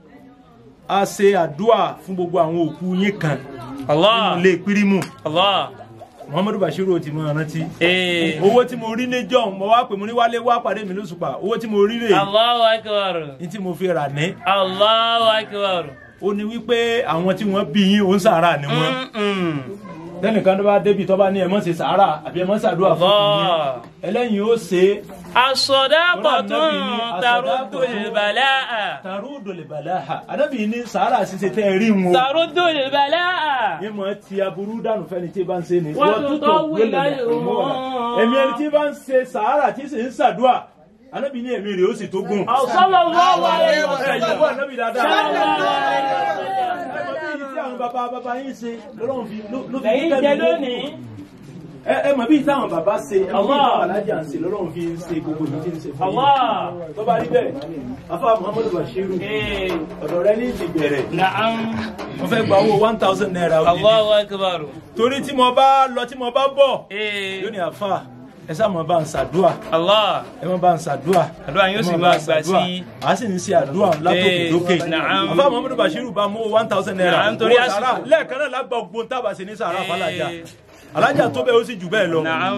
a ṣe àdúà fún gbogbo àwọn òkú yín kan nínú Allah. ilé pírímù Allah. muhammadu bashiru ti mọ rántí Ee. owó tí mo rí níjọ́ mo wá pè mo ní wálé wá pàdé mi lóṣùpá owó tí mo rí rèé Allahu akbar. ní tí mo fi rà ní Allahu akbar. ó ní wípé àwọn tí wọ́n bí yín ó ń sàárà ni wọ́n Mm-mm. lẹ́nìkan tó bá débi tó bá ní ẹ má ṣe sàárà àbí ẹ má ṣàdúrà fún Allah. yín ẹlẹ́yin ó ṣe As-sadaqatun Ọlọ́run Nábì ní taruddu as-sadaqatu. al-bala'a. tàrúdò lè bàlá ha àdábì ní sàárà ṣíṣe tẹ́ ẹ rí wọn Taruddu al-bala'a. yín mọ̀ ti aburú dànù fẹ́ni tí bá ń ṣe ni Wọ́n tún tọ́ wí gbélé láyé lẹ́kọ̀ọ́ mọ́ wa. wọn. ẹ̀mí ẹni tí bá ń ṣe sàárà tí sì ń ṣàdúà àdábì ní ẹ̀mí rẹ̀ ó sì tó gùn Sallallahu alayhi wa ẹ̀ sallam. ìyàwó àdábì dáadáa Sallallahu alayhi wa sallam. ẹ mọ̀ bí ìdí tí àwọn bàbá bàbá yín ṣe lọ́lọ́run fi ló ló fi Lẹ́yìn kẹ́ jẹ mi lónìí. ẹ ẹ mọ̀ bí táwọn bàbá ṣe ẹ mọ̀ bí Allah. táwọn alájà ń ṣe lọ́lọ́run fi ń ṣe gbogbo ìdí tí ń ṣe fún yín. Allah. tó bá rí bẹ́ẹ̀ afa muhammadu bashiru Ee. ọ̀dọ̀ rẹ ní ti bẹ̀rẹ̀ Na'am. mo fẹ́ gba owó one thousand naira òdìdí Allahu akbar. torí tí mo bá lọ tí mo bá bọ̀ Ee. yóò ní àfa ẹ sá mọ̀ bá ń ṣàdúà Allah. ẹ mọ̀ bá ń ṣàdúà Àdúrà yóò sì ẹ mọ̀ máa bá ń gbà ṣàdúà. sí. a sì ń ṣe àdúà látòkè Ee, lókè na'am. afa muhammadu bashiru bá mú one thousand naira Na'am, torí owó àsìkò. sàrà lẹ́ẹ̀kan náà lágbà gbogbo tábà sí ní sàrà Ee. fàlàjà alájà tó bẹ́ẹ̀ ó sì jù bẹ́ẹ̀ lọ. Na'am.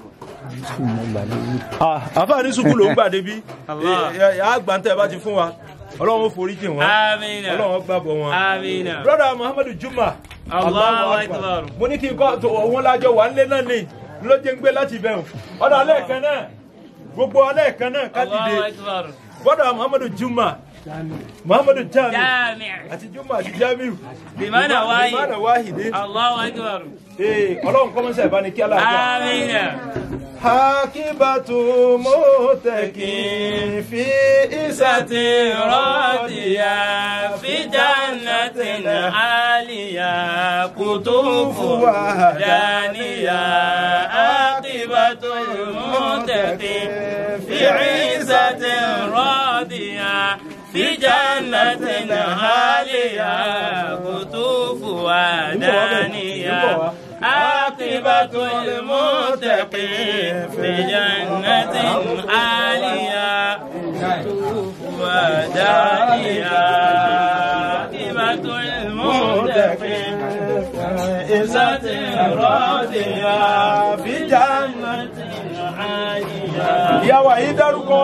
Ah, àfa ní sùkúlù ó gbà débi Allah. àgbàntẹ́ bá ti fún wa ọlọ́run ó forí jì wọ́n Amina. ọlọ́run ó gbàbọ̀ wọn. Amina. broda muhammadu juma Allahu akbar. mo ní kí n kọ́ tó òun lájọ wà nílé náà ni ló jẹ́ ń gbé láti bẹ̀rù ọ̀dọ̀ alẹ́ kan náà gbogbo alẹ́ kan náà ká Allahu dìde akbar. broda muhammadu juma muhammadu jami Jami'. àti juma àti jamiu Bimana wahid. bimana wahide Allahu akbar. ee ọlọ́run kọ́mọ́sá ìbáni kí aláàbọ̀. Amina. hakibatu mutakin fi isati راضية في جنة عالية قطوفها دانية عاقبة المتقين في عزة راضية في جنة عالية قطوفها دانية عاقبة عاقبة المتقين في جنة عالية قطوفها دانية عاقبة المتقين عزة راضية في جنة عالية ìyá wa yìí dárúkọ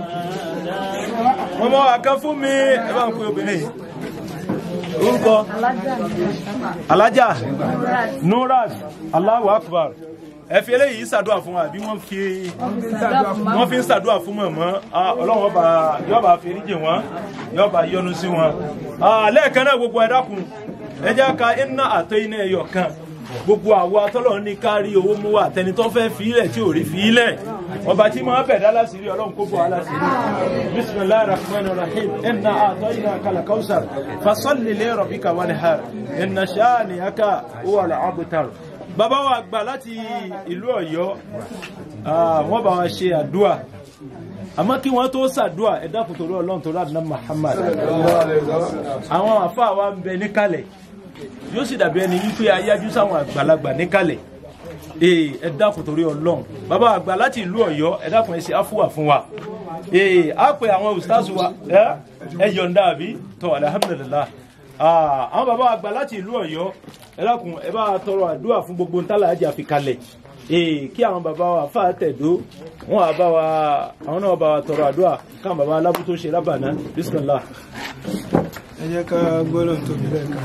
ọmọ àkàn fún mi ẹ bá ń pè obìnrin yìí orúkọ alájà nurat Allahu Akbar ẹ fi eléyìí ṣàdúrà fún wa bí wọ́n fi wọ́n fi ń ṣàdúrà fún mọ̀mọ́ Ah, ọlọ́run ọba yọba fèrèjì wọn yọba yọ́nú sí wọn Ah, lẹ́ẹ̀kan náà gbogbo ẹ dákun ẹ jẹ́ ká iná àtọ́ iná ẹyọ kan gbogbo àwa tọ́lọ̀ ní kárí owó mú wa tẹni tó fẹ́ fílẹ̀ tí ò rí fílẹ̀ ọba tí máa bẹ̀dá lásìrí ọlọ́run kó bọ̀ alásìrí bismillahir rahmanir rahim inna a'tainaka al-kawthar fasalli li rabbika wanhar inna shani'aka huwal abtar bàbá wa gbà láti ìlú ọ̀yọ́ ah, wọ́n bá wa ṣe àdúà àmọ́ kí wọ́n tó ṣàdúà ẹ dákun torí ọlọ́run torí àdínà Muhammad àwọn àfáà wa ń bẹ níkàlẹ̀ yóò sì dàbí ẹni wípé ayájú sáwọn àgbàlagbà níkàlẹ̀ ee ẹ dákun torí ọlọ́run bàbá àgbà láti ìlú ọ̀yọ́ ẹ dákun ẹ ṣe àfúwà fún wa ee á pe àwọn ustaasu wa ẹ ẹ yọ̀ǹda àbí tọ́ alhamdulillah Ah, àwọn bàbá àgbà láti ìlú ọ̀yọ́ ẹ dákun ẹ bá tọrọ àdúrà fún gbogbo ntàlá àjà fi kalẹ̀ ee kí àwọn bàbá wa fà tẹ̀dó wọn wà bá wa àwọn náà bá wa tọrọ àdúrà káwọn bàbá alábù tó ṣe lábàná bismillah. ẹ jẹ́ ká gbọ́dọ̀ tóbi lẹ́ẹ̀kan.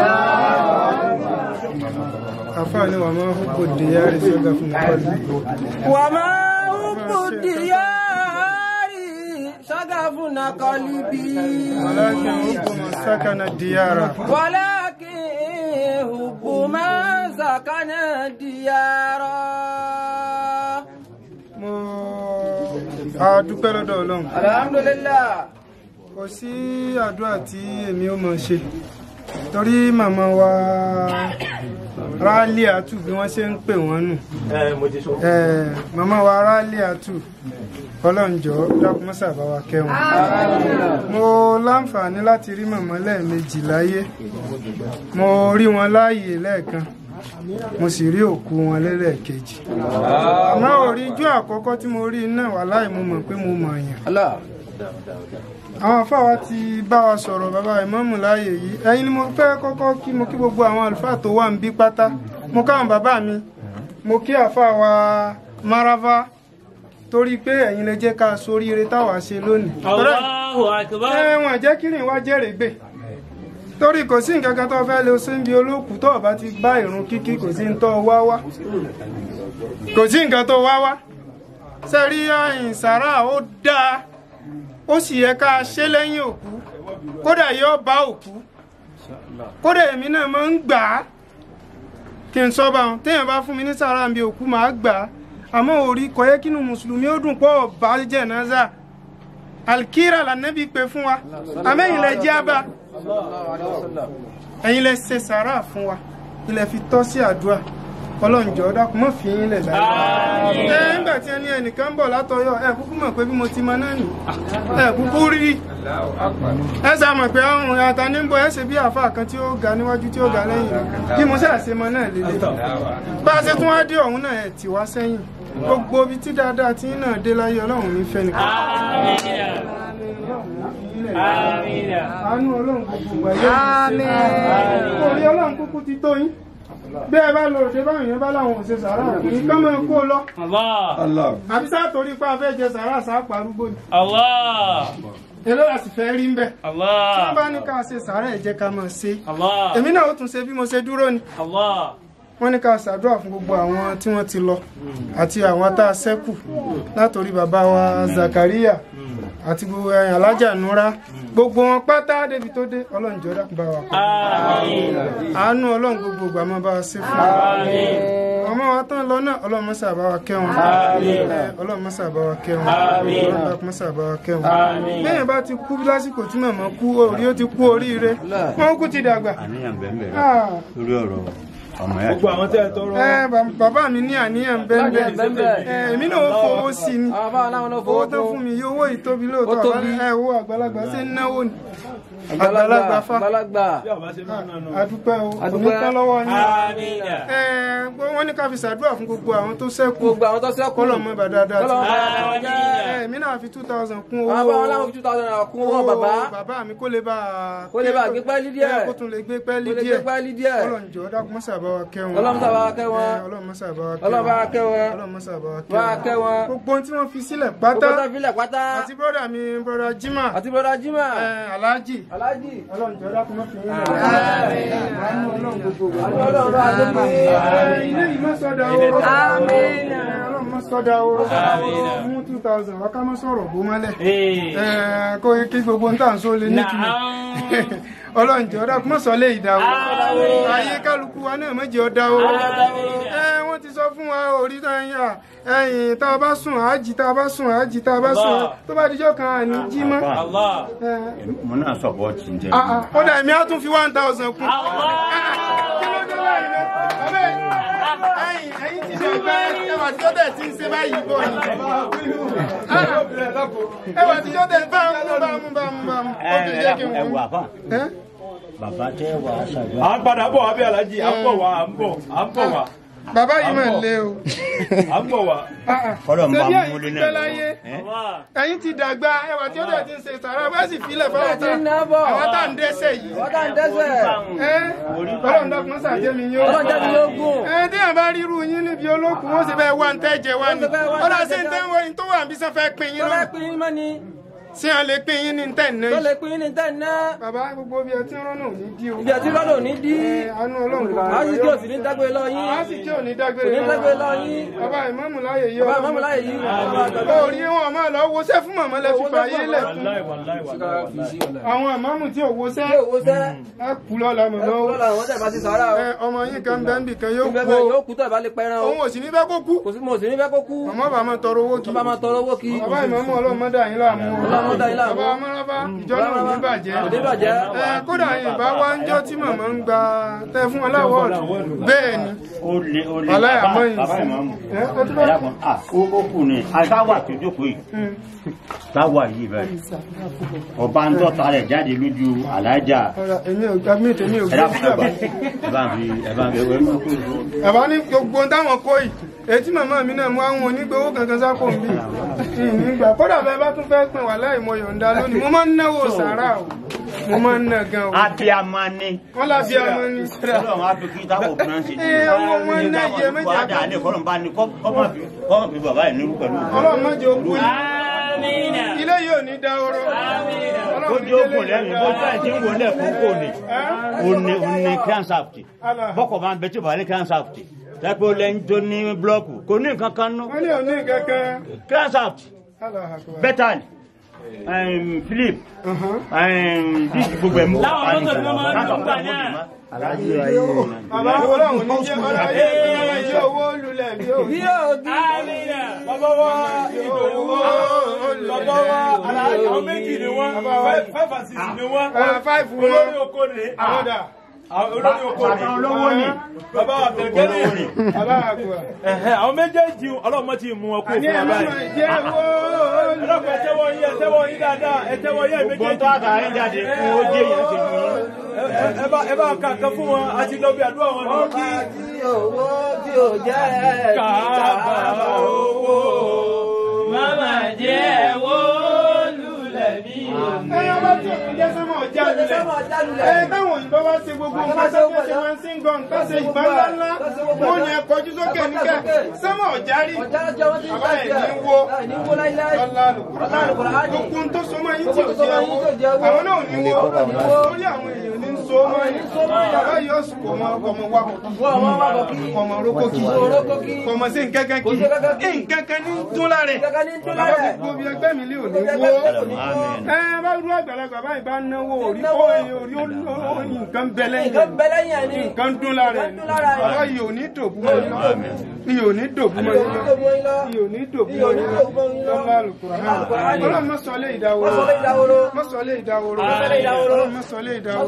àfáàní wà máa ń kó dìyà rẹ̀ sí ọgá fún ìpàdé. وما حب الديار شغف قلبي ولكن حب من سكن الديار ولكن حب ما سكن الديار mo a dúpẹ́ lọ́dọ̀ ọlọ́run الحمد لله kò sí àdúrà tí èmi ó mọ̀ ṣe torí màmá wa rálí àtù bí wọ́n ṣe ń pè wọ́n nù ẹ mo ti sọ. Eh, màmá wa rálí àtù ọlọ́njọ́ dákúmọ́sà bá wa kẹ́ wọn mo láǹfààní láti rí màmá lẹ́ẹ̀mejì láyé mo rí wọn láàyè lẹ́ẹ̀kan mo sì rí òkú wọn lẹ́lẹ́ẹ̀kejì àmọ́ òríjú àkọ́kọ́ tí mo rí náà wà láì mo mọ̀ pé mo mọ̀ yàn àwọn àfáà wa ti bá wa sọ̀rọ̀ bàbá ìmáàmù láàyè yìí ẹ̀yin ni mo fẹ́ kọ́kọ́ kí mo kí gbogbo àwọn àlùfáà tó wà ń bí pátá mo káwọn bàbá mi mo kí àfáà wa marava torí pé ẹ̀yin lè jẹ́ ká soríire táwa ṣe lónìí. Allahu akbar. ẹ wọn jẹ́ kí rìn wá jẹ́rìí gbè torí kò sí nǹkan kan tó fẹ́ lè ṣe ń bi olóòkú tó o bá ti bá ìrun kíkí kò sí ń tọ́ wá wá kò sí nǹkan tó wá wá sẹ́rí àyìn sàrà ó dáa ó sì yẹ ká ṣe lẹ́yìn òkú kódà yóò bá òkú kódà èmi náà máa ń gbà á kí n sọ bá wọn téèyàn bá fún mi ní sàrà mi òkú máa gbà á àmọ́ orí kò yẹ kínú mùsùlùmí ó dùn pọ̀ bá jẹ̀náza alkira lànàbí pé fún wa àmẹ́yìn lẹ jẹ́ àbá ẹ̀yin lẹ ṣe sàrà fún wa ilẹ̀ fi tọ́ sí àdúrà ọlọ́njọ́ dákun mọ́ fi yín lẹ̀ láyé ẹ nígbà tí ẹni ẹnìkan bọ̀ látọyọ ẹ kúkú mọ̀ pé bí mo ti mọ náà nì ẹ kúkú rí ẹ sá mọ̀ pé ọrùn ata ní bọ̀ ẹ ṣe bí àáfàá kan tí ó ga níwájú tí ó ga lẹ́yìn bí mo ṣe àṣemọ náà lélẹ̀ bá a ṣe tún wá dé ọ̀hún náà ẹ tì wá sẹ́yìn gbogbo ibi tí dáadáa tí yín náà dé láyé ọlọ́run ní fẹ́ nìkan Amina. àánú ọlọ́run gbogbo ìgbà yẹn orí ọlọ́run kúkú ti tó yín bí ẹ bá lọ òde báwọn yẹn bá láwọn ò ṣe sàrà òkùnrin kán máa kó lọ Allah. àbí sáà torí pé a fẹ́ jẹ sàrà sáà parúgbó ni Allah. èló la sì fẹ́ rí ń bẹ̀ tí Allah. wọ́n bá ní ká ṣe sàrà ẹ̀ jẹ́ ká máa ṣe Allah. èmi náà ó tún ṣe bí mo ṣe dúró ni Allah. wọ́n ní ká ṣàdúrà fún gbogbo àwọn tí wọ́n ti lọ àti àwọn tá a ṣẹ́kù látòrí bàbá wa Zakaria àti gbogbo ẹ̀yìn alájà Nura gbogbo wọn pátá débi tó dé ọlọ́run jọ̀ọ́ dákun bá wa kọ́ Àmín. àánú ọlọ́run gbogbo ìgbà máa bá wa ṣe fún wa Àmín. ọmọ wa tán lọ náà ọlọ́run mọ́sà bá wa kẹ́ wọn Àmín. Ẹ, ọlọ́run mọ́sà bá wa kẹ́ wọn Àmín. ọlọ́run mọ́sà bá wa kẹ́ wọn Àmín. bẹ́ẹ̀ bá ti kú lásìkò tí màmá kú orí ó ti kú oríire wọ́n kú ti dàgbà àníyàn bẹ́ẹ̀ bẹ́ẹ̀ Ah, lórí ọ̀rọ̀ ọmọ yẹn. gbogbo àwọn tẹ́ ẹ tọrọ. ẹ, bà- bàbá mi ní àníyàn bẹ́ẹ̀ bẹ́ẹ̀. ẹ, èmi náà ó fowó sí ni àwọn afáwọn náà owó tó fún mi yìí owó ìtóbi lóòótọ́ Ó tóbi. àbá- ẹ owó àgbàlagbà ṣe ń náwó ni àgbàlagbà fa àgbàlagbà adúpẹ́ o kò ní Adúpẹ́. tán lọ́wọ́ yín Amina. ẹ wọ́n ní ká fi ṣàdúrà fún gbogbo àwọn tó ṣẹ́kù gbogbo àwọn tó ṣẹ́kù kọ́lọ̀ mọ́ bàdá dáadáa Kọ́lọ̀ mọ́ bàdá ẹ dáadáa. èmi náà fi two thousand kún àwọn owó bá wọn láwọn fi two thousand naira kún owó bàbá bàbá mi kó lè bá Kó lè bá gbé pẹ́ẹ́lí díẹ̀. kó tún lè gbé pẹ́ẹ́lí Kó lè gbé díẹ̀ pẹ́ẹ́lí díẹ̀. Ọlọ́run jọ̀ọ́ dákun mọ́sà bá wa kẹ́ wọn Ọlọ́run sábà wa kẹ́ wọn. Ẹ, Ọlọ́run mọ́sà bá wa kẹ́ Ọlọ́run bá wa kẹ́ wọn. Ọlọ́run mọ́sà bá wa bá a kẹ́ kẹ́ wọn wọn gbogbo ohun tí wọ́n fi sílẹ̀ gbogbo pátá tó filẹ̀ pátá àti brọ́dà mi brọ́dà Jimá àti bọ́dá jimá ẹ, Alhaji alájì Ọlọ́run jọ̀ọ́ dákun mọ́ fi yín lẹ̀ àánú ọlọ́run bá a tó bí ilé yìí má sọ́dà o Àmín. Ẹ, Ọlọ́run má sọ́dà o mú two thousand wá ká má sọ̀rọ̀ bó mọ́lẹ̀ Eh. Ẹ, kó kí gbogbo ń tà ń só lé nítumọ̀ Naam. ọlọ́run jọ̀ọ́ dákun mọ́ sọ lé ìdá o Àmín. ayé kálukú wa náà méjì ọ̀dá o ẹ wọ́n ti sọ fún wa orí náà yà ẹ̀yìn tá a bá sùn àájì tá a bá sùn àájì tá a bá sùn Allah. tó bá dijọ́ kan àní jí mọ́ Allah. Ẹ, mo náà sọ̀bọ̀ tí ń jẹ́ ah, ah, kódà èmi á tún fi one thousand kún Allah. kí ló dé láì rẹ ọbẹ̀ ẹ̀yìn ẹ̀yìn ti sọ pé ẹwà tí ó dẹ̀ ti ń ṣe báyìí bọ̀ yìí ẹwà tí ó dẹ̀ bá mú bá mú bá mú bá mú ó fi jẹ́ kí n ẹ wọ́n. wà fà Ẹ́? bàbá tẹ́ wà ṣàgbà. à ń padà bọ̀ wá bí alájí à ń bọ̀ wá à ń bọ̀ à ń bọ̀ wá bàbá yìí mà lé o. à ń bọ̀ wá. kọ́lọ̀ ń bá Ṣebí mú ẹ̀yin múlé ti náà pẹ́ láyé. lọ́wọ́. ẹ̀yin ti dàgbà ẹwà tí ó dẹ̀ ti ń ṣe sàrà bá sì filẹ̀ fọwọ́ Bẹ́ẹ̀ ti ń ná bọ̀. àwọn tá à ń dẹ́sẹ̀ yìí. wọ́n tá ń dẹ́sẹ̀ ẹ ọlọ́run dọ́kun sàjẹ́mi yín o. ọlọ́run jáde yóò gùn ẹ tí yàn bá ríru yín níbi olókùn wọn sì bẹ́ẹ̀ wá ń tẹ́jẹ̀ wá ní. Wọ́n sì fẹ́ wá ń ọlọ́run tẹ́jẹ̀ sí ń wá. tẹ́ wọ́n tó wà níbi sọ́fẹ́ pin yín tó lọ. fẹ́ pín in mọ́ ni sí à lè pin yín ní tẹ̀ ní. tó lè pín in ní tẹ̀ ná bàbá gbogbo bí ẹ ti ń rán náà ní dí o. ibi àti lọ́dọ̀ ò ní dí Ẹ, àánú ọlọ́run kò a sì kí òsì ní dágbé lọ yín a sì kí òní kò dágbére ní dágbé lọ yín bàbá ìmáàmù láyè yìí bàbá mọ́mú láyé yìí ó rí wọn máa lọ wọṣẹ́ fún màmá lẹ fi fààyè lẹ̀ fún wàláì wàláì wàláì. àwọn ìmáàmù tí ò wọṣẹ́ ṣé owó sẹ́ ẹ kú lọ́la mọ̀ ẹ kú lọ́wọ́ lọ́la àwọn tẹ̀ bá ti sàárà o ẹ ọmọ yín kan bẹ́ẹ̀ nbì kan yóò ibẹ̀ kú bẹ̀ o yóò kú tó ẹ̀ bá lè pẹ́ràn o òun ò sì ní fẹ́ kó kú kò sí mo sì ní fẹ́ kó kú màmá bàá máa tọrọ owó kì tó bá máa tọrọ owó kí bàbá ìmáàmù ọlọ́mọdé àyín láàmú o Ọlọ́mọdé àyín láàmú. bàbá amáraba ìjọ náà ò ní bàjẹ́ Kò ní bàjẹ́. ẹ kódà ìbá wá ń jọ tí màmá ń gba tẹ fún wọn láwọ́ọ̀dù bẹ́ẹ̀ ni ó lè ó lè Wàláì, bàbá àmọ́ yìí bàbá sí. ìmáàmù. ẹ ó tún bá ẹ̀yà kan à ó ó kù ní àtàwà tó jókòó yìí táwà yìí bẹ́ẹ̀ ọba ń tọ́ta rẹ̀ jáde lójú alájà ọ̀rọ̀ èmi ò gbà mí tèmi ò ẹ̀dá gbé kan ẹ̀bà ẹ̀ bá ń fi ẹ̀ bá ń fi ẹ̀wẹ̀ mọ́ kó bàbá ní gbogbo táwọn kó yìí ètí màmá mi náà mú àwọn onígbowó kankan sápò ń bí ìgbà kódà bẹ́ẹ̀ bá tún fẹ́ pin wà láì mọ yọ̀ǹda lónìí mo máa ń náwó sàárà o mo máa ń ná gan o abiyamọ ni wọ́n lábí ọmọ ní ọlọ́run á fi kí táwọn òkúná ṣe Ẹ, owó wọn ná iye méjì wàá dà á lè kọ́lọ̀ ń bá ní kọ́ kọ́ fi kọ́ fi bàbá ẹ̀ nírú pẹ̀lú ọlọ́run má jẹ́ okú ni Amina. ilé yìí ò ní dá oró ó jẹ́ òkun lẹ́yìn bó jẹ́ ìdí ń wò lẹ́ẹ̀kún kò ní ó ní ó ní cransaft bọ́kọ̀ máa ń bẹ tí bàbá ní cransaft tẹ́pẹ́ ó lẹ́yìn tó ní blọ́ọ̀kù kò ní nǹkan kan nú wọ́n ní òní kankan cransaft Allahu Akbar. bẹ́tàlì philip díìsì gbogbo ẹ̀ mú Láwọn mọ́tò tí wọ́n máa ń lò gbà náà. bàbá ọlọ́run ní jẹ́ ọlọ́run ayé ìjọ owó lulẹ̀ bí ó bí yóò di Amina. bàbá wa ìdòwò bàbá wa aláàjì àwọn méjì ni wọ́n five five and six ni wọ́n fáìfù olórí oko ni ọ̀dà àwọn olórí oko ni bàbá olówó ni bàbá wa bẹ̀rẹ̀ ni Allahu Akbar. ẹ̀hẹ́ àwọn méjèèjì ọlọ́mọ ti mú wọn kó àní fún ẹ̀ wa máa báyìí. jẹ́ owó ẹlọ́pàá ẹ̀tẹ́wọ́ yín ẹ̀tẹ́wọ́ yín dáadáa ẹ̀tẹ́wọ́ yín gbogbo méjèèjì. tó àtàrí jáde fún ó jẹ́ èèyàn ṣe fún yín. Ẹ- ẹ- ẹ bá ẹ bá kà kan fún wọn àti lọ bí àdúrà wọn lọ. tí owó tí ò jẹ́ Kábàárà owó. Mama jẹ́ wo lulẹ̀ bí omi. ẹ̀yọ́ bá tí òkú jẹ́ sọ́mọ̀ ọjà lulẹ̀ ẹ̀ táwọn òyìnbó bá ṣe gbogbo nǹkan tó fẹ́ ṣe máa ń sín gan tó ṣe ìgbà ńlá ńlá wọ́n ní ẹ kọjú sókè níkẹ́ sọ́mọ̀ ọjà rí ọjà jẹ́ wọ́n ti ń bàbá ẹ̀ tẹ̀sí ní wo ẹ̀ ní wo láíláí lọ́lá lùkùrọ̀ gbogbo tó so mọ́ yín tí ò jẹ́ owó àwọn náà ò ní wo lórí àwọn èèyàn ní so mọ́ yín bàbá yóò sùn kò mọ ọmọ wa kò wọ́n ọmọ wa bọ̀ kí kò mọ rókò kì orókó kí kò mọ sí nkankan kì Kò sí nǹkankan kì. nkankan ní dúnlá rẹ̀ kankan ní tó bàbá lárẹ̀ gbogbo bí ẹgbẹ́ mi lé òní wo ẹ bá rú àgbàlagbà báyìí bá náwó orí orí orí nǹkan bẹ lẹ́yìn nǹkan bẹ lẹ́yìn ẹ̀ ní nǹkan dún lára ẹ̀ Nǹkan dún lára ẹ̀. bàbá yìí ò ní dòbú mọ́ yín lọ yìí ò ní dòbú mọ́ yín lọ yìí ò ní dòbú mọ́ yín lọ lọ́lá Al-Qur'an ọlọ́run mọ́sọ̀lé ìdáwòrò Mọ́sọ̀lé ìdáwòrò. mọ́sọ̀lé ìdáwòrò Mọ́sọ̀lé ìdáwòrò. ọlọ́run mọ́sọ̀lé ìdáwòrò Mọ́sọ̀lé ìdáwòrò.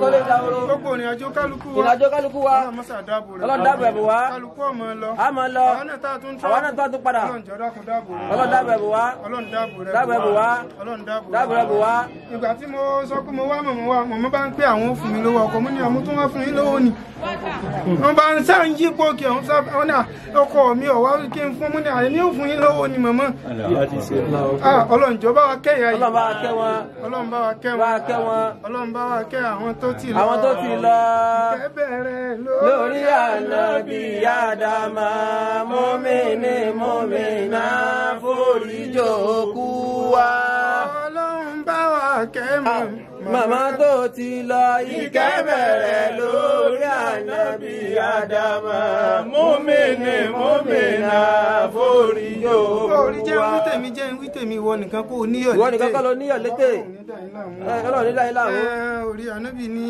horo gbogbo ìrìn àjò kálukú wa ìrìnàjò kálukú wa ọlọ́run mọ́sà dáàbò rẹ̀ Ọlọ́run dáàbò ẹ̀bùn wa kálukú ọmọ lọ a máa lọ àwọn náà tá a tún tọ́ àwọn náà tó tún padà ọlọ́run jọ dákun dáàbò rẹ̀ ọlọ́run dáàbò ẹ̀bùn wa ọlọ́run dáàbò rẹ̀ dáàbò ẹ̀bùn wa ọlọ́run dáàbò dáàbò ẹ̀bùn wa ìgbà tí mo sọ pé mo wá mọ̀mọ́ wa mọ̀mọ́ bá ń pé àwọn ò fún mi lówó ọkọ̀ mo ní àwọn tó wá fún yín lówó ni wọ́n bá ń sáà ń yí pòkì ọ̀hún sá wọn ní ọkọ̀ mi ọ̀wá kí n fún mo ní àyè ní ò fún yín lówó ni mọ̀mọ́ Ah, ọlọ́run jọ bá wa kẹ́ ìyá yìí ọlọ́run bá wa kẹ́ wọn ọlọ́run bá wa kẹ́ bá wa wọn kẹ́ wọn ọlọ́run bá wa kẹ́ àwọn tó ti lọ àwọn tó ti lọ Ìkẹ́ bẹ̀rẹ̀ lórí ànábì àdàmà mọ́mìnì mọ́mìnà foríjò kú wa. ọlọ́run bá wa kẹ́ mọ̀ Màmá tó ti lọ ìkẹ́ bẹ̀rẹ̀ lórí ànábì àdàmà mọ́mìnì mọ́mìnà foríjò orí jẹ́ wí tèmi jẹ́ wí tèmi ìwọ nìkan kó o níyọ̀ Ìwọ nìkan kọ́ ló níyọ̀ létè. Ẹ, Ọlọ́run nílá ilá àwọn. Ẹ, orí ànábì ní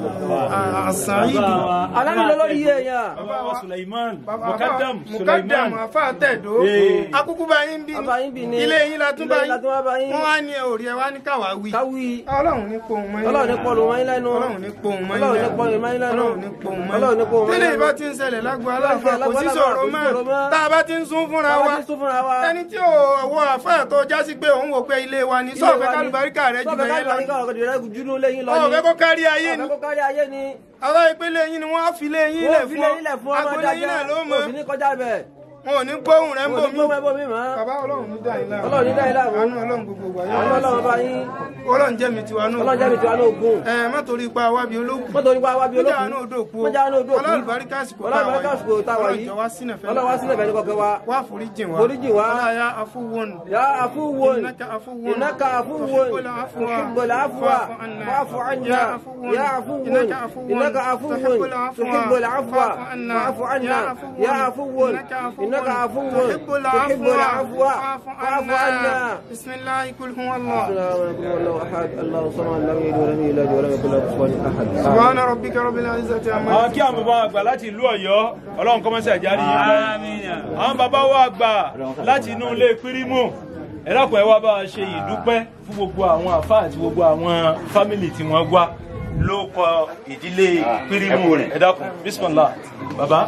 àṣà ìdì Alámi lọ lórí iye èèyàn. bàbá wa Suleiman Bàbá Mukadam Mukadam Suleiman àfa àtẹ̀dó Ee. akúkú bá yín bí Bàbá yín bí ni. ilé yín la tún Ilé bá yín la tún wá bá yín. wọ́n wá ní orí ẹ wá ní káwá wí Káwí. ọlọ́run ní pohùn mọ́ yín Ọlọ́run ní lẹ́nu. pọ̀lù wọ́n yín lẹ́nu. ọlọ́run ní pohùn mọ́ yín Ọlọ́run ní lẹ́nu. pọ̀lù wọ́n yín lẹ́nu. ọlọ́run ní pohùn mọ́ Ọlọ́run ní pohùn mọ́ yín tẹ́lẹ̀ lẹ́nu. ìbá ti ń ṣẹlẹ̀ lágbo aláfa Lágbo kò sí aláfa sọ̀rọ̀ kò sí sọ̀rọ̀ mọ́ mọ́. tá a bá ti ń sún fúnra Àwa wa ti sún fúnra wa. ẹni tí ò wọ àfáà tó jásí pé òun wò pé ilé wa ní sọ́ọ̀fẹ́ kálùbáríkà rẹ jù Sọ́ọ̀fẹ́ bẹ́ẹ̀ lọ kálùbáríkà rẹ jù jù lé yín lọ ni. ọ̀fẹ́ kó kárí ayé ni Ọ̀fẹ́ kó kárí ayé ni. àwọn ìpínlẹ̀ yín ni wọ́n á fi lé yín lẹ̀ Wọ́n fi fún lé yín lẹ̀ fún ọ ọmọ agbolé yín dájá. náà ló mọ̀ Òfin ní kọjá bẹ̀. wọn ò ní gbóhùn rẹ ń bò Òfin mí gbọ́ mẹ́bọ̀ mi mọ́. bàbá ọlọ́run ní dáyìn láàmú Ọlọ́run ní dáyìn láàmú. àánú ọlọ́run gbogbo wa Àwọn ọlọ́run bá yín. ọlọ́run jẹ́ mi tiwa náà Ọlọ́run jẹ́ mi tiwa náà ogun. ẹ má torí ipa wábi olókùn Mọ́tò nípa wá bí Mọ́jà olókùn. àánú odò òkú o. Mọ́jà àánú odò òkú. Ọlọ́run àlùbáríkà àsìkò Ọlọ́run àlùbáríkà àsìkò táwa yìí. Ọlọ́run jọ wá sínú ẹ̀fẹ́ Ọlọ́run wá sílẹ̀ bẹ́ẹ̀ ní kọ̀ọ̀kan wa. wá foríjìn wa Foríjìn wa. ọlọ́ya afúwọ́n يا عفو إنك عفو إنك عفو تحب العفو تحب العفو فاعف عنا. فاعف عنا يا عفو يا عفو إنك عفو إنك عفو تحب العفو تحب العفو فاعف عنا. فاعف يا عنا عفو يا عفو إنك عفو إنك عفو تحب العفو تحب العفو فاعف فاعف عنا عنا بسم الله كل هو الله السلام عليكم الله أحد الله صمد لم يلد ولم يولد ولم يكن له كفوا أحد سبحان ربك رب العزة عما àwọn kí àwọn bàbá wa àgbà láti ìlú Ọ̀yọ́ Ọlọ́run kọ́ mọ́sí àjárí yín pẹ́ Amina. àwọn bàbá wa àgbà láti inú ilé pírímù ẹ dákun ẹ wá bá wa ṣe ìdúpẹ́ fún gbogbo àwọn àfáà àti gbogbo àwọn fámìlì tí wọ́n wá ló kọ ìdílé pírímù ẹ dákun bísímọ̀lá bàbá.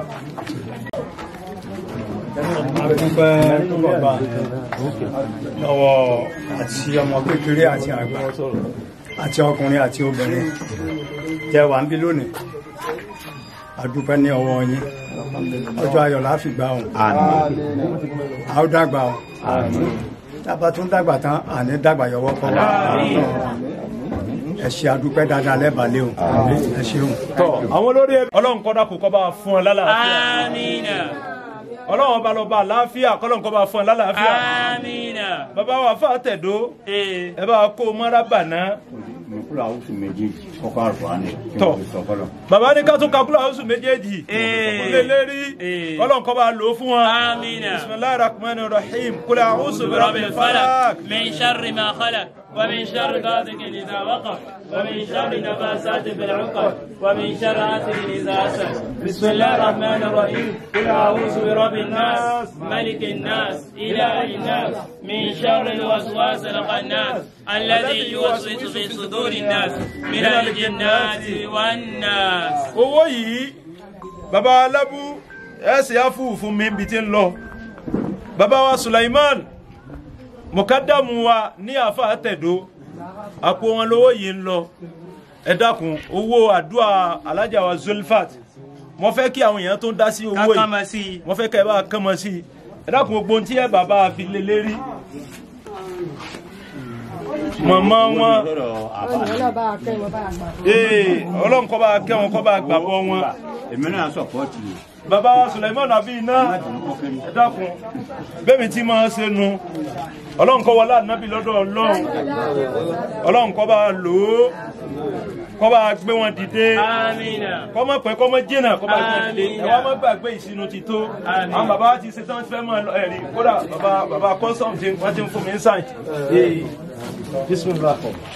adúpẹ́ bàbá lọ́wọ́ àti ọmọ kékeré àti àgbà àti ọkùnrin àti obìnrin jẹ́ wà ń bí lónìí adúpẹ́ ní ọwọ́ yín ọjọ́ ayọ̀ la fi gbà ọ́ a ó dàgbà ọ́ tábà tún dàgbà tán àní dàgbà yọwọ́ kọ́ wa ẹ ṣe adúpẹ́ dáadáa lẹ́bàálẹ̀ o ẹ ṣeun. tọ́ àwọn olórí ẹbí ọlọ́run kọ́ dákun kọ́ bá fún ọ lálàáfíà Amina. ọlọ́run ọba lọ́ba àlàáfíà kọ́lọ́run kọ́ bá fún ọ lálàáfíà Amina. bàbá wa fà tẹ̀dó Eh. ẹ bá kó o mọ́ra bàná mo kúrò àwọn oṣù méjèèjì kọ́kọ́ àrùn àná kí Tọ́. wọ́n fi sọ fọlọ́. bàbá ní ká tún kakúlà oṣù méjèèjì Eh. lé lérí Eh. kọ́lọ́run kọ́ bá lò ó fún wa Amina. bisimilahi rahman rahim kúlẹ̀ àwùsù برب bẹ̀rẹ̀ الفلق falak. من شر ما خلق ومن شر غاسق إذا وقف ومن شر نفاسات في العقد ومن شر حاسد إذا حسد بسم الله الرحمن الرحيم قل أعوذ برب الناس ملك الناس إله الناس من شر الوسواس الخناس الذي يوسوس في صدور الناس من الجنات والناس owó yìí bàbá alábú ẹsẹ̀ áfù fún mi bí ti ń lọ bàbá wa Sulaiman mọ̀kádàmù wa ní àfa àtẹ̀dó àpò wọn lówó yìí ń lọ ẹ dákun owó àdúrà alájà wa Zulfat mo fẹ́ kí àwọn èèyàn tó ń dá sí owó yìí kákámá sí i mo fẹ́ kẹ́ ẹ bá kán mọ́ sí i ẹ dákun gbogbo ohun tí ẹ bàbá fi lé lérí mọ̀mọ́ wọn ee ọlọ́run kọ́ bá kẹ́ wọn kọ́ bá gbàgbọ́ wọn èmi náà sọ̀pọ̀tì yìí. bàbá wa Suleiman àbí iná ẹ dákun bẹ́ẹ̀ mi tí máa ṣe nu ọlọ́run kọ́ wọlé ànábì lọ́dọ̀ ọlọ́run ọlọ́run kọ́ bá lò ó kọ́ bá gbé wọn dìde Amina. kọ́ mọ̀ pẹ́ kọ́ mọ̀ jìnnà kọ́ bá gbé wọn dìde Àmín. ẹ wá mọ̀ gbàgbé ìsinú ti tó Àmín. àwọn bàbá wa ti ṣe tán fẹ́ mọ̀ ẹ̀rí kódà bàbá bàbá kọ́sọ̀m ti wọ́n ti ń fún mi ń sàn. bisimilah.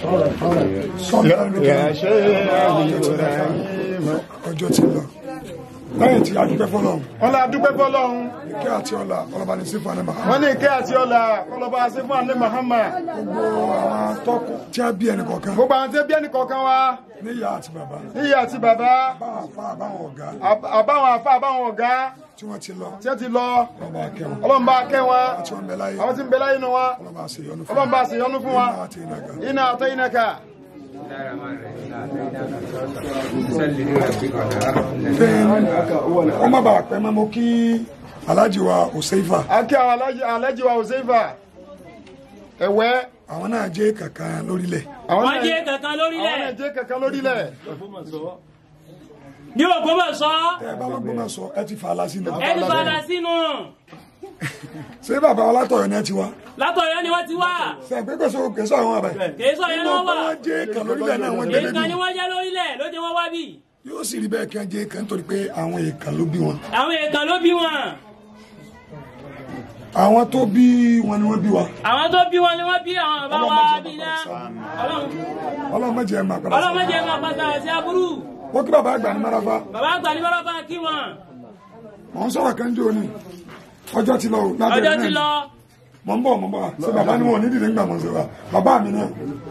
ọjọ́ ti lọ lẹ́yìn tí a dúpẹ́ fọlọ́run wọn la dúpẹ́ fọlọ́run ìkẹ́ àti ọlá ọlọ́ba ní sífù àná wọn ní ìkẹ́ àti ọlá ọlọ́ba ṣe fún àní Muhammad gbogbo àwọn tọ́kù tí a bí ẹnì kọ̀ọ̀kan gbogbo àwọn tí ó bí ẹnì kọ̀ọ̀kan wa níyà àti bàbá níyà àti bàbá báwọn afá àbáwọn ọ̀gá àb- àbáwọn àfa àbáwọn ọ̀gá tí wọ́n ti lọ tí ó ti lọ ọba akẹ́wọ̀n ọlọ́run bá kẹ́ wọn tí wọ́n bẹ láyé àwọn tí ń bẹ láyé nu wọn ọlọ́ba àṣeyọnu fún ọlọ́run bá ṣèyọnu fún wa Iná àti ìnàgà. iná àtọ́ iná ká. ó má bàa pẹ́ mọ́ mo kí aláàjì wa òsèfà akí àwọn alájí- alájí wa òsèfà ẹ̀wẹ́ àwọn náà jẹ́ kankan lórílẹ̀ àwọn wọ́n náà jẹ́ kankan àwọn náà lórílẹ̀ jẹ́ kankan lórílẹ̀ ní Ògbómọ̀ṣọ́ tẹ́ ẹ bá lọ́gbọ́n máa sọ ẹ ti fà á lásìnà ẹni padà sínú ṣé bàbá ọlátọ̀yọ̀ ni ẹ ti wá látọ̀yọ́ ni wọ́n ti wá ṣe pé kò sọ kẹsọ àwọn àbẹ kìí sọ yẹn lọ́wọ́ wọ́n jẹ́ kan lórílẹ̀ náà wọ́n jẹ́ èèkàn ni débi wọ́n jẹ́ lórílẹ̀ ló jẹ́ wọ́n wá bí yóò sì rí bẹ́ẹ̀ kí wọ́n jẹ́ kan nítorí pé àwọn èèkàn ló bí wọn àwọn èèkàn ló bí wọn àwọn tó bí wọn ni wọ́n bí wa àwọn tó bí wọn ni wọ́n bí àwọn bàbá wa bí ná Ọlọ́run ọlọ́run mọ̀jẹ̀ máa padà Ọlọ́run má jẹ́ máa pàṣẹ sí aburú wọ́n kí bàbá àgbà ní marafa bàbá àgbà ní bọ́lá bá kí wọn mọ̀ ń sọ̀rọ̀ kan jò ní ọjọ́ ti lọ o lábẹ́ ọjọ́ náà ti ni. lọ mọ̀ ń bọ̀ mọ̀ ń bọ̀ wá ṣé bàbá ni wọn ò ní dìde nígbà mọ̀ sí wa bàbá mi náà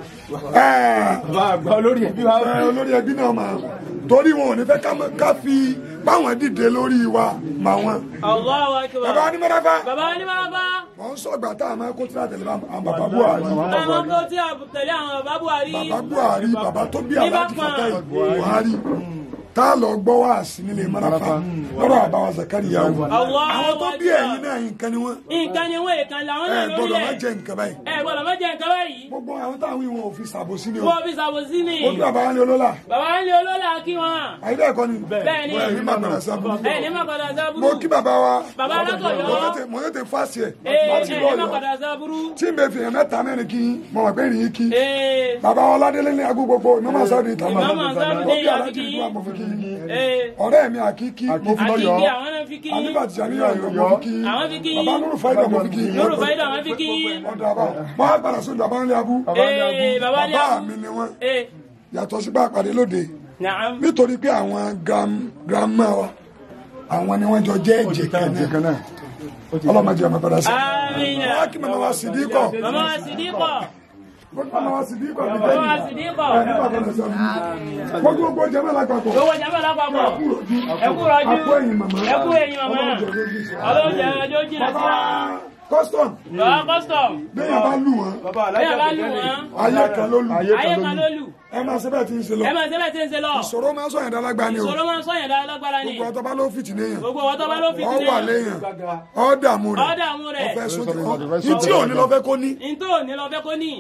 ẹ̀ẹ́ bàbá àgbà olórí ẹbí wa ẹ olórí ẹbí náà máa torí wọn ò ní fẹ́ ká- ká fi báwọn dìde lórí wa mà wọn. Allahu akbar bàbá ní marafa bàbá ní bọ́lá bá mọ̀ ń sọ̀gbà tá a máa kó tíra tẹ̀lé bá àwọn bàbá buhari àwọn tó tí a tẹ̀lé àwọn bàbá Buhari bàbá buhari bàbá tó bí Ní aláàjì Bákan. Fatai buhari tá a lọ gbọ́ wá sí nílé marafa lọ́rọ̀ àbáwá zakariya o Allahu àwọn tó bí akbar. ẹ̀yin náà nǹkan ni wọ́n nǹkan ni wọ́n èèkàn làwọn ẹ náà gbọ́dọ̀ má lórílẹ̀ jẹ nǹkan báyìí ẹ gbọ́dọ̀ má jẹ́ nǹkan báyìí gbogbo àwọn táwọn ìwọ̀n ò fi ṣàbòsí ni o wọ́n fi ṣàbòsí ni ó bí bàbá wa ní olólà bàbá wa ní olólà kí wọn àyíká ẹ̀kọ́ ni bẹ́ẹ̀ ni mo ẹ̀rí má gbọ́dọ̀ sábúrú ẹ ní má padà sábúrú mo kí bàbá wa bàbá alákọ̀ọ́yọ́ mo tètè- mo tètè fásì ẹ̀ ee láti ẹ lọ ní má ọ̀yọ́ padà sábúrú tí n bẹ fi hàn mẹ́ta mẹ́rin kí mo wà pé rìn kí ee bàbá ọládélé ní agbo gbogbo ìmọ̀mọ́ sáà ní ìtàn Ìmáàmù Sáàdì ó bí ní alájí Àkíkí. ìlú àmọ́ fi kí ee ọ̀rẹ́ mi àkíkí mo fi àkíkí lọ́yọ̀ àwọn náà fi kí àníbàtí àníyàn ìlú mo fi kí àwọn fi kí bàbá nínú fáìdà mo fi kí lóru fàyídà àwọn fi kí ọ̀dà bá mo á padà sódò bàbá ńlẹ̀ abú ee bàbá ní bàbá àwọn mi ni wọ́n ee yàtọ̀ sí bá a pàdé lóde naam nítorí pé àwọn gram- grandma wa àwọn ni wọ́n jọ jẹ́ ẹ̀jẹ̀ kan náà ọlọ́mọdé ọmọ padà sí. amina wọ́n á kí màmá wa Sídíkọ̀ màmá wa Sídíkọ̀ wọ́n kí màmá wa Sídíkọ̀ ní màmá wa kẹ́yìn Sídíkọ̀ ẹ̀ nípa padà sí ọdún wọ́n kí gbogbo jẹ́ mẹ́la papọ̀ gbogbo jàmbá lápapọ̀ ẹkú rọjú àpò ẹ̀yìn màmá ẹkú ẹ̀yìn màmá ọlọ́run jẹ́ ọjọ́ jìnnà sí wa custom bàbá custom bẹ́ẹ̀ bá lù wọ́n bí a bá lù wọ́n ayé kan ló lù ayé kan ló lù ẹ máa ṣe bẹ́ẹ̀ tí ń ṣe lọ ẹ máa ṣẹlẹ̀ tí ń ṣe lọ ìṣòro máa ń sọ yẹn dálágbá ni o ìṣòro máa ń sọ̀yàn dára lágbára ni gbogbo ọtọ́ bá ló fìtì níyàn gbogbo ọwọ́ tó bá ló fi ọ sílẹ̀ wà léyàn ọ dààmú rẹ̀ ọ dààmú rẹ̀ ọfẹ́ sókè ìtí òní lọ́fẹ́ kó ní ntó ní lọ fẹ́ kó ní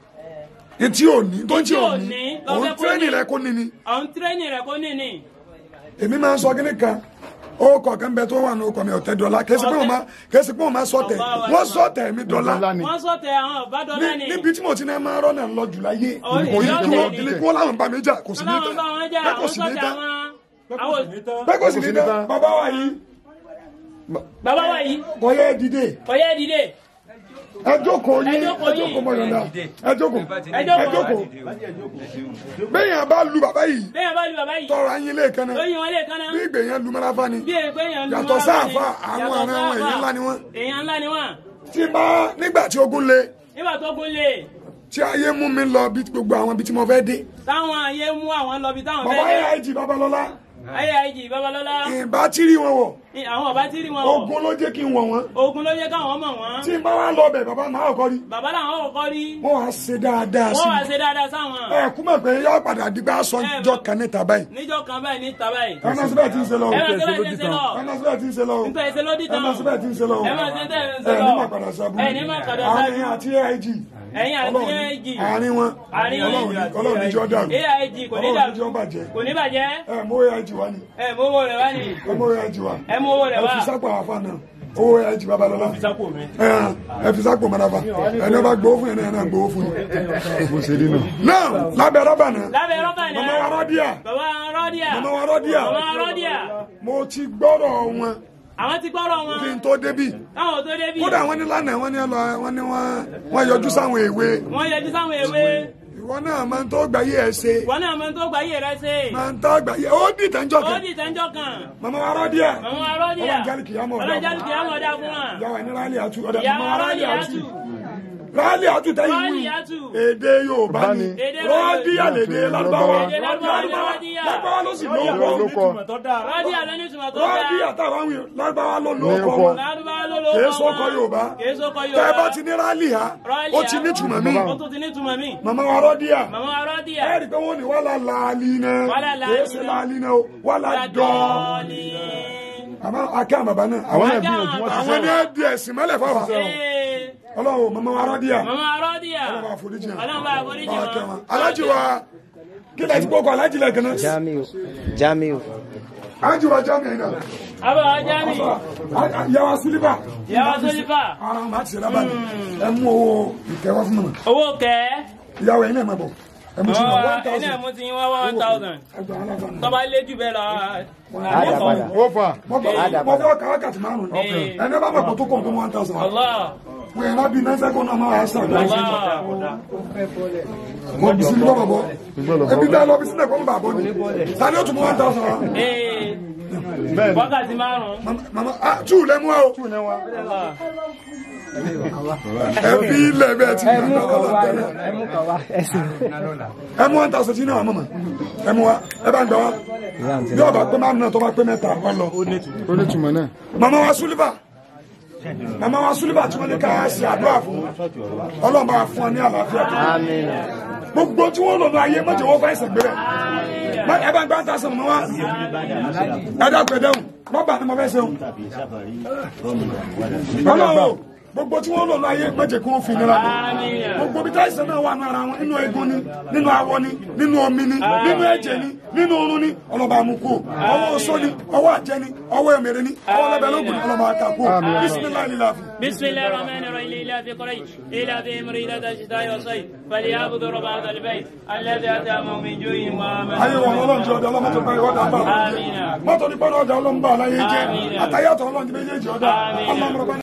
ìtí òní tó ń tí Ìtí òní òní òun lọ́fẹ́ kó tírẹ́nì ní. rẹ̀ kó ní ni àwọn tírẹ́nì rẹ̀ kó ní ni èmi máa ń sọ kíní kan ó kọ̀ọ̀kan bẹ tó wà ní ọkọ̀ mi ọ̀tẹ́ dọ́là kèsì pé wọ́n máa kèsì pé wọ́n máa sọ̀tẹ̀ wọ́n sọ̀tẹ̀ mi dọ́là wọ́n sọ̀tẹ̀ àwọn ọ̀bádọ́lá ni níbi tí mo ti náà máa rọ́nà lọ jù láyé Ó, kò yí kí wọ́n ìyá ilé kí wọ́n láwọn bá mi jà kò sí ní ọlọ́run bá wọn jà bẹ́ẹ̀ kò àwọn sí ní sọ̀tẹ̀ tán àwọn àwọn bẹ́ẹ̀ kò sí ní tán bàbá wa yìí bàbá wa yìí kò yẹ dìde kọ̀yẹ́ dìde ẹ jókòó yín Ẹ ẹ jókòó yín. jókòó mọ̀ yọ̀ǹda ẹ jókòó Ẹ ẹ jókòó. jókòó bẹ́ẹ̀ yẹn bá lu bàbá yìí bẹ́ẹ̀ bá lu bàbá yìí tọrọ anyin lé kan náà lóyún wọn lè kánná bí ìgbè yẹn lu mẹ́ráfá ni bí èpè yẹn lu yàtọ̀ wọn sáàfà lónìí. àwọn Yàtọ̀ ọ̀rẹ́ wọn èèyàn ńlá ni wọ́n èèyàn ńlá ni wọ́n tí bá nígbà tí ogun le nígbà tó gún lè tí ayé mú mi lọ bí gbogbo àwọn ibi tí mo fẹ́ dé táwọn ayé mú àwọn lọ bí táwọn bàbá fẹ́ yẹn àìjì babalọ́lá ayé àìjì babalọ́lá ìbá tírí wọn wọ̀ àwọn ọba tí rí wọn wọ̀ ogun ló jẹ́ kí n wọ̀ wọ́n ogun ló yẹ káwọn mọ̀ wọ́n tí n bá wá lọ bẹ̀ bàbá máa kọ́ rí bàbá làwọn kọ́kọ́ rí wọ́n wá ṣe dáadáa sí wọ́n wá ṣe dáadáa sáwọn ẹ kú mọ̀ pé yọ padà dìgbà sọ́jọ́ kan níta báyìí níjọ́ kan báyìí ní tàbá yìí ẹ máa ṣe bẹ́ẹ̀ tí ń ṣe lọ ẹ máa ṣe bẹ́ẹ̀ tí ń ṣe lọ ẹ máa ṣe bẹ́ẹ̀ tí ń ṣe lọ nípa ẹsẹ̀ lódì ẹ tán máa ṣe bẹ́ẹ̀ tí ń ṣe lọ ẹ máa ṣe tẹ̀ ẹ ẹ ṣe ní lọ máa padà sábú ẹ ní máa padà àárín sábú àti aig ẹ̀yin àti AIG àárín wọn àárín ọlọ́run níjọ́ dàrú AIG kò ní ọlọ́run dàrú níjọ́ bàjẹ́ kò ní bàjẹ́ ẹ mú aig wá ni ẹ mú owó rẹ̀ wá ní ẹ mú aig wá ẹ mú owó rẹ̀ ẹ wá fi sápò àfa náà owó aig babalọ́lá ẹ ẹ fi sápò mọ́nàfà ẹni ọba gbowó fún yẹn náà gbowó fún yẹn bó ṣe rí nù. náà lábẹ́ rọ́bà náà lábẹ́ rọ́bà náà mama wa rọ́díà bàbá rọ́díà mama wa rọ́díà bàbá rọ́díà mo ti gbọ́rọ̀ wọn àwọn ti gbọ́rọ̀ wọn kí n tó débì káwọn tó débi kódà wọn ní lánàá wọn ní ọlọ wọn ní wọn wọn yọjú sáwọn èwe wọ́n yẹjú sáwọn ewé ìwọ náà máa ń tó gbà yí ẹ ṣe wọn náà mọ̀ tó gbà yé rẹ ṣe máa ń tó gbà yí ó dì tẹ́ńjọ́ ó kan di ìtẹ́njọ́ kan mama wa rọ́díà àwọn rọ́díà ọlọ́run jálì kìyàmọ̀ ọ̀dà ọlọ́jà kìí àmọ̀ ọ̀dà fún wa yàwó ẹni rálì àtú ọ̀dà ìyá mama wa rálì rọ́díà àtú tù rálì àtúntẹ̀ yìí wí Rálíyàtù. èdè yorùbá ni Èdè rọ́ọ̀díyà lèdè lárúbáwá Èdè Lárúbáwá ni rọ́ọ̀díyà. lárúbáwá ló sì ló lóko kọ Rọ́díà ló ní ìtumọ̀ tó rọ́ọ̀díyà dáa. táwọn wí lárúbáwá ló Ní lóko kọ. wọn Lárúbáwá ló ló kìí kọ́ sọ́kọ wọn. yorùbá Kìí sọ́kọ tẹ́ ẹ bá Yorùbá. ti ní rálíyà ó ti ní tùmọ̀ mí Ó tún ti ní ìtumọ̀ mí. màmá wa rọ́ọ̀díyà Màmá wa rọ́díà. ẹ rí i pé wọ́n ní wàhálà láàlì náà Wàhálà láàlì kìí ṣe náà. láàlì náà o wàhálà dọ́ọ̀lì àmọ́ akẹ́ àmàbá náà àwọn náà gbìyànjú wọn ti àwọn ní ẹ di ẹ̀sìn mọ́lẹ̀ fáwọn Ee. ọlọ́run màmá wa rọ́ọ̀díà Màmá wa rọ́díà. ọlọ́run bá foríjì hàn Ọlọ́run bá àforíjì bá kẹ́ wọn. wọn alájì wa kí lẹ́yìn tí gbogbo alájì lẹ́ẹ̀kan náà Jamiu. Jamiu. alájì wa jáde yìí náà Abba wa Jami. yàwá sílíbà Yàwá Sólífà. ara wọn bá ti ṣe lábàá ni ẹ mú owó ìkẹwọ́ fún mi Owó kẹ́. ìyàwó ẹ̀yin náà máa bọ̀ ẹ mú sí Màmá ma wa one ilé thousand ẹ̀mú ti yín wá one thousand. ẹgbẹ́ alábàá Tọ́ba lé jù bẹ́ẹ̀ lọ. Ada padà. ó fà mo fọ́ mo fọ́ kàwákàtì márùn-ún Okay. ẹni bá mọ̀ pọ̀ tó kọ̀ fún one thousand Allah. wọ́n yẹn lábí náà sẹ́kọ̀ọ́ náà máa ṣe àgbà Allah. mo bì sí ní bọ́bọ̀ bọ́ ebi dá lọ bí sílẹ̀ kó ń bà bọ́ ni tani ó tún mú one thousand wa Ee. bẹ́ẹ̀ ni Wákàtí márùn-ún. mama ah two lẹ mú wa o Allah. ẹ bí ilẹ̀ bẹ́ẹ̀ ti Ẹ mú kàn wá ẹ mú kàn wá ẹsìn. ẹ mú one thousand tí náà mọ̀ mọ̀ ẹ mú wa ẹ bá ń gbà wá bí ọba pé máa ń nà tó bá pé mẹ́ta ọ lọ. ó ní túmọ̀ náà mama wa suliba mama wa suliba tí wọ́n ní ká ṣe àdúrà fún ọlọ́run bá fún ọ ní àlàáfíà tó Àmín. gbogbo tí wọ́n lò ní ayé mọ̀jẹ̀ wọ́n fẹ́ ẹsẹ̀ gbéra ẹ bá ń gbà ń ta sọ mọ́ wa ẹ dá pẹ̀dẹ́hùn rọ́bà ni mo fẹ́ ṣe hùn ọlọ́run gbogbo tí wọ́n lò ní ayé mọ̀jẹ̀ kí wọ́n fi nira bọ̀ gbogbo bí táìsàn náà wà ní ara wọn nínú egun ni nínú awọ ni nínú omi ni nínú ẹ̀jẹ̀ ni nínú oorun ni ọlọ́ba àmukú ọwọ́ oṣó ni ọwọ́ àjẹ́ ni ọwọ́ ẹ̀mẹ̀rẹ̀ ni ọwọ́ lẹ́bẹ̀ẹ́lógún ni ọlọ́ba àkàkú bisimilayi lilafi. بسم الله الرحمن الرحيم إلى في قريش إلى في مريدة الشتاء والصيف فليعبدوا رب هذا البيت الذي أتاهم من جوع وآمنهم ayé wọn ọlọ́run jẹ́ ọdẹ ọlọ́mọ tó bá ìwọ́dà bá آمين mọ́tò ní pọ́nrọ́ ọjà ọlọ́run bá aláyé jẹ́ Àmín. àtàyàtọ̀ ọlọ́run ti méjèèjì ọdẹ Àmín. ọlọ́run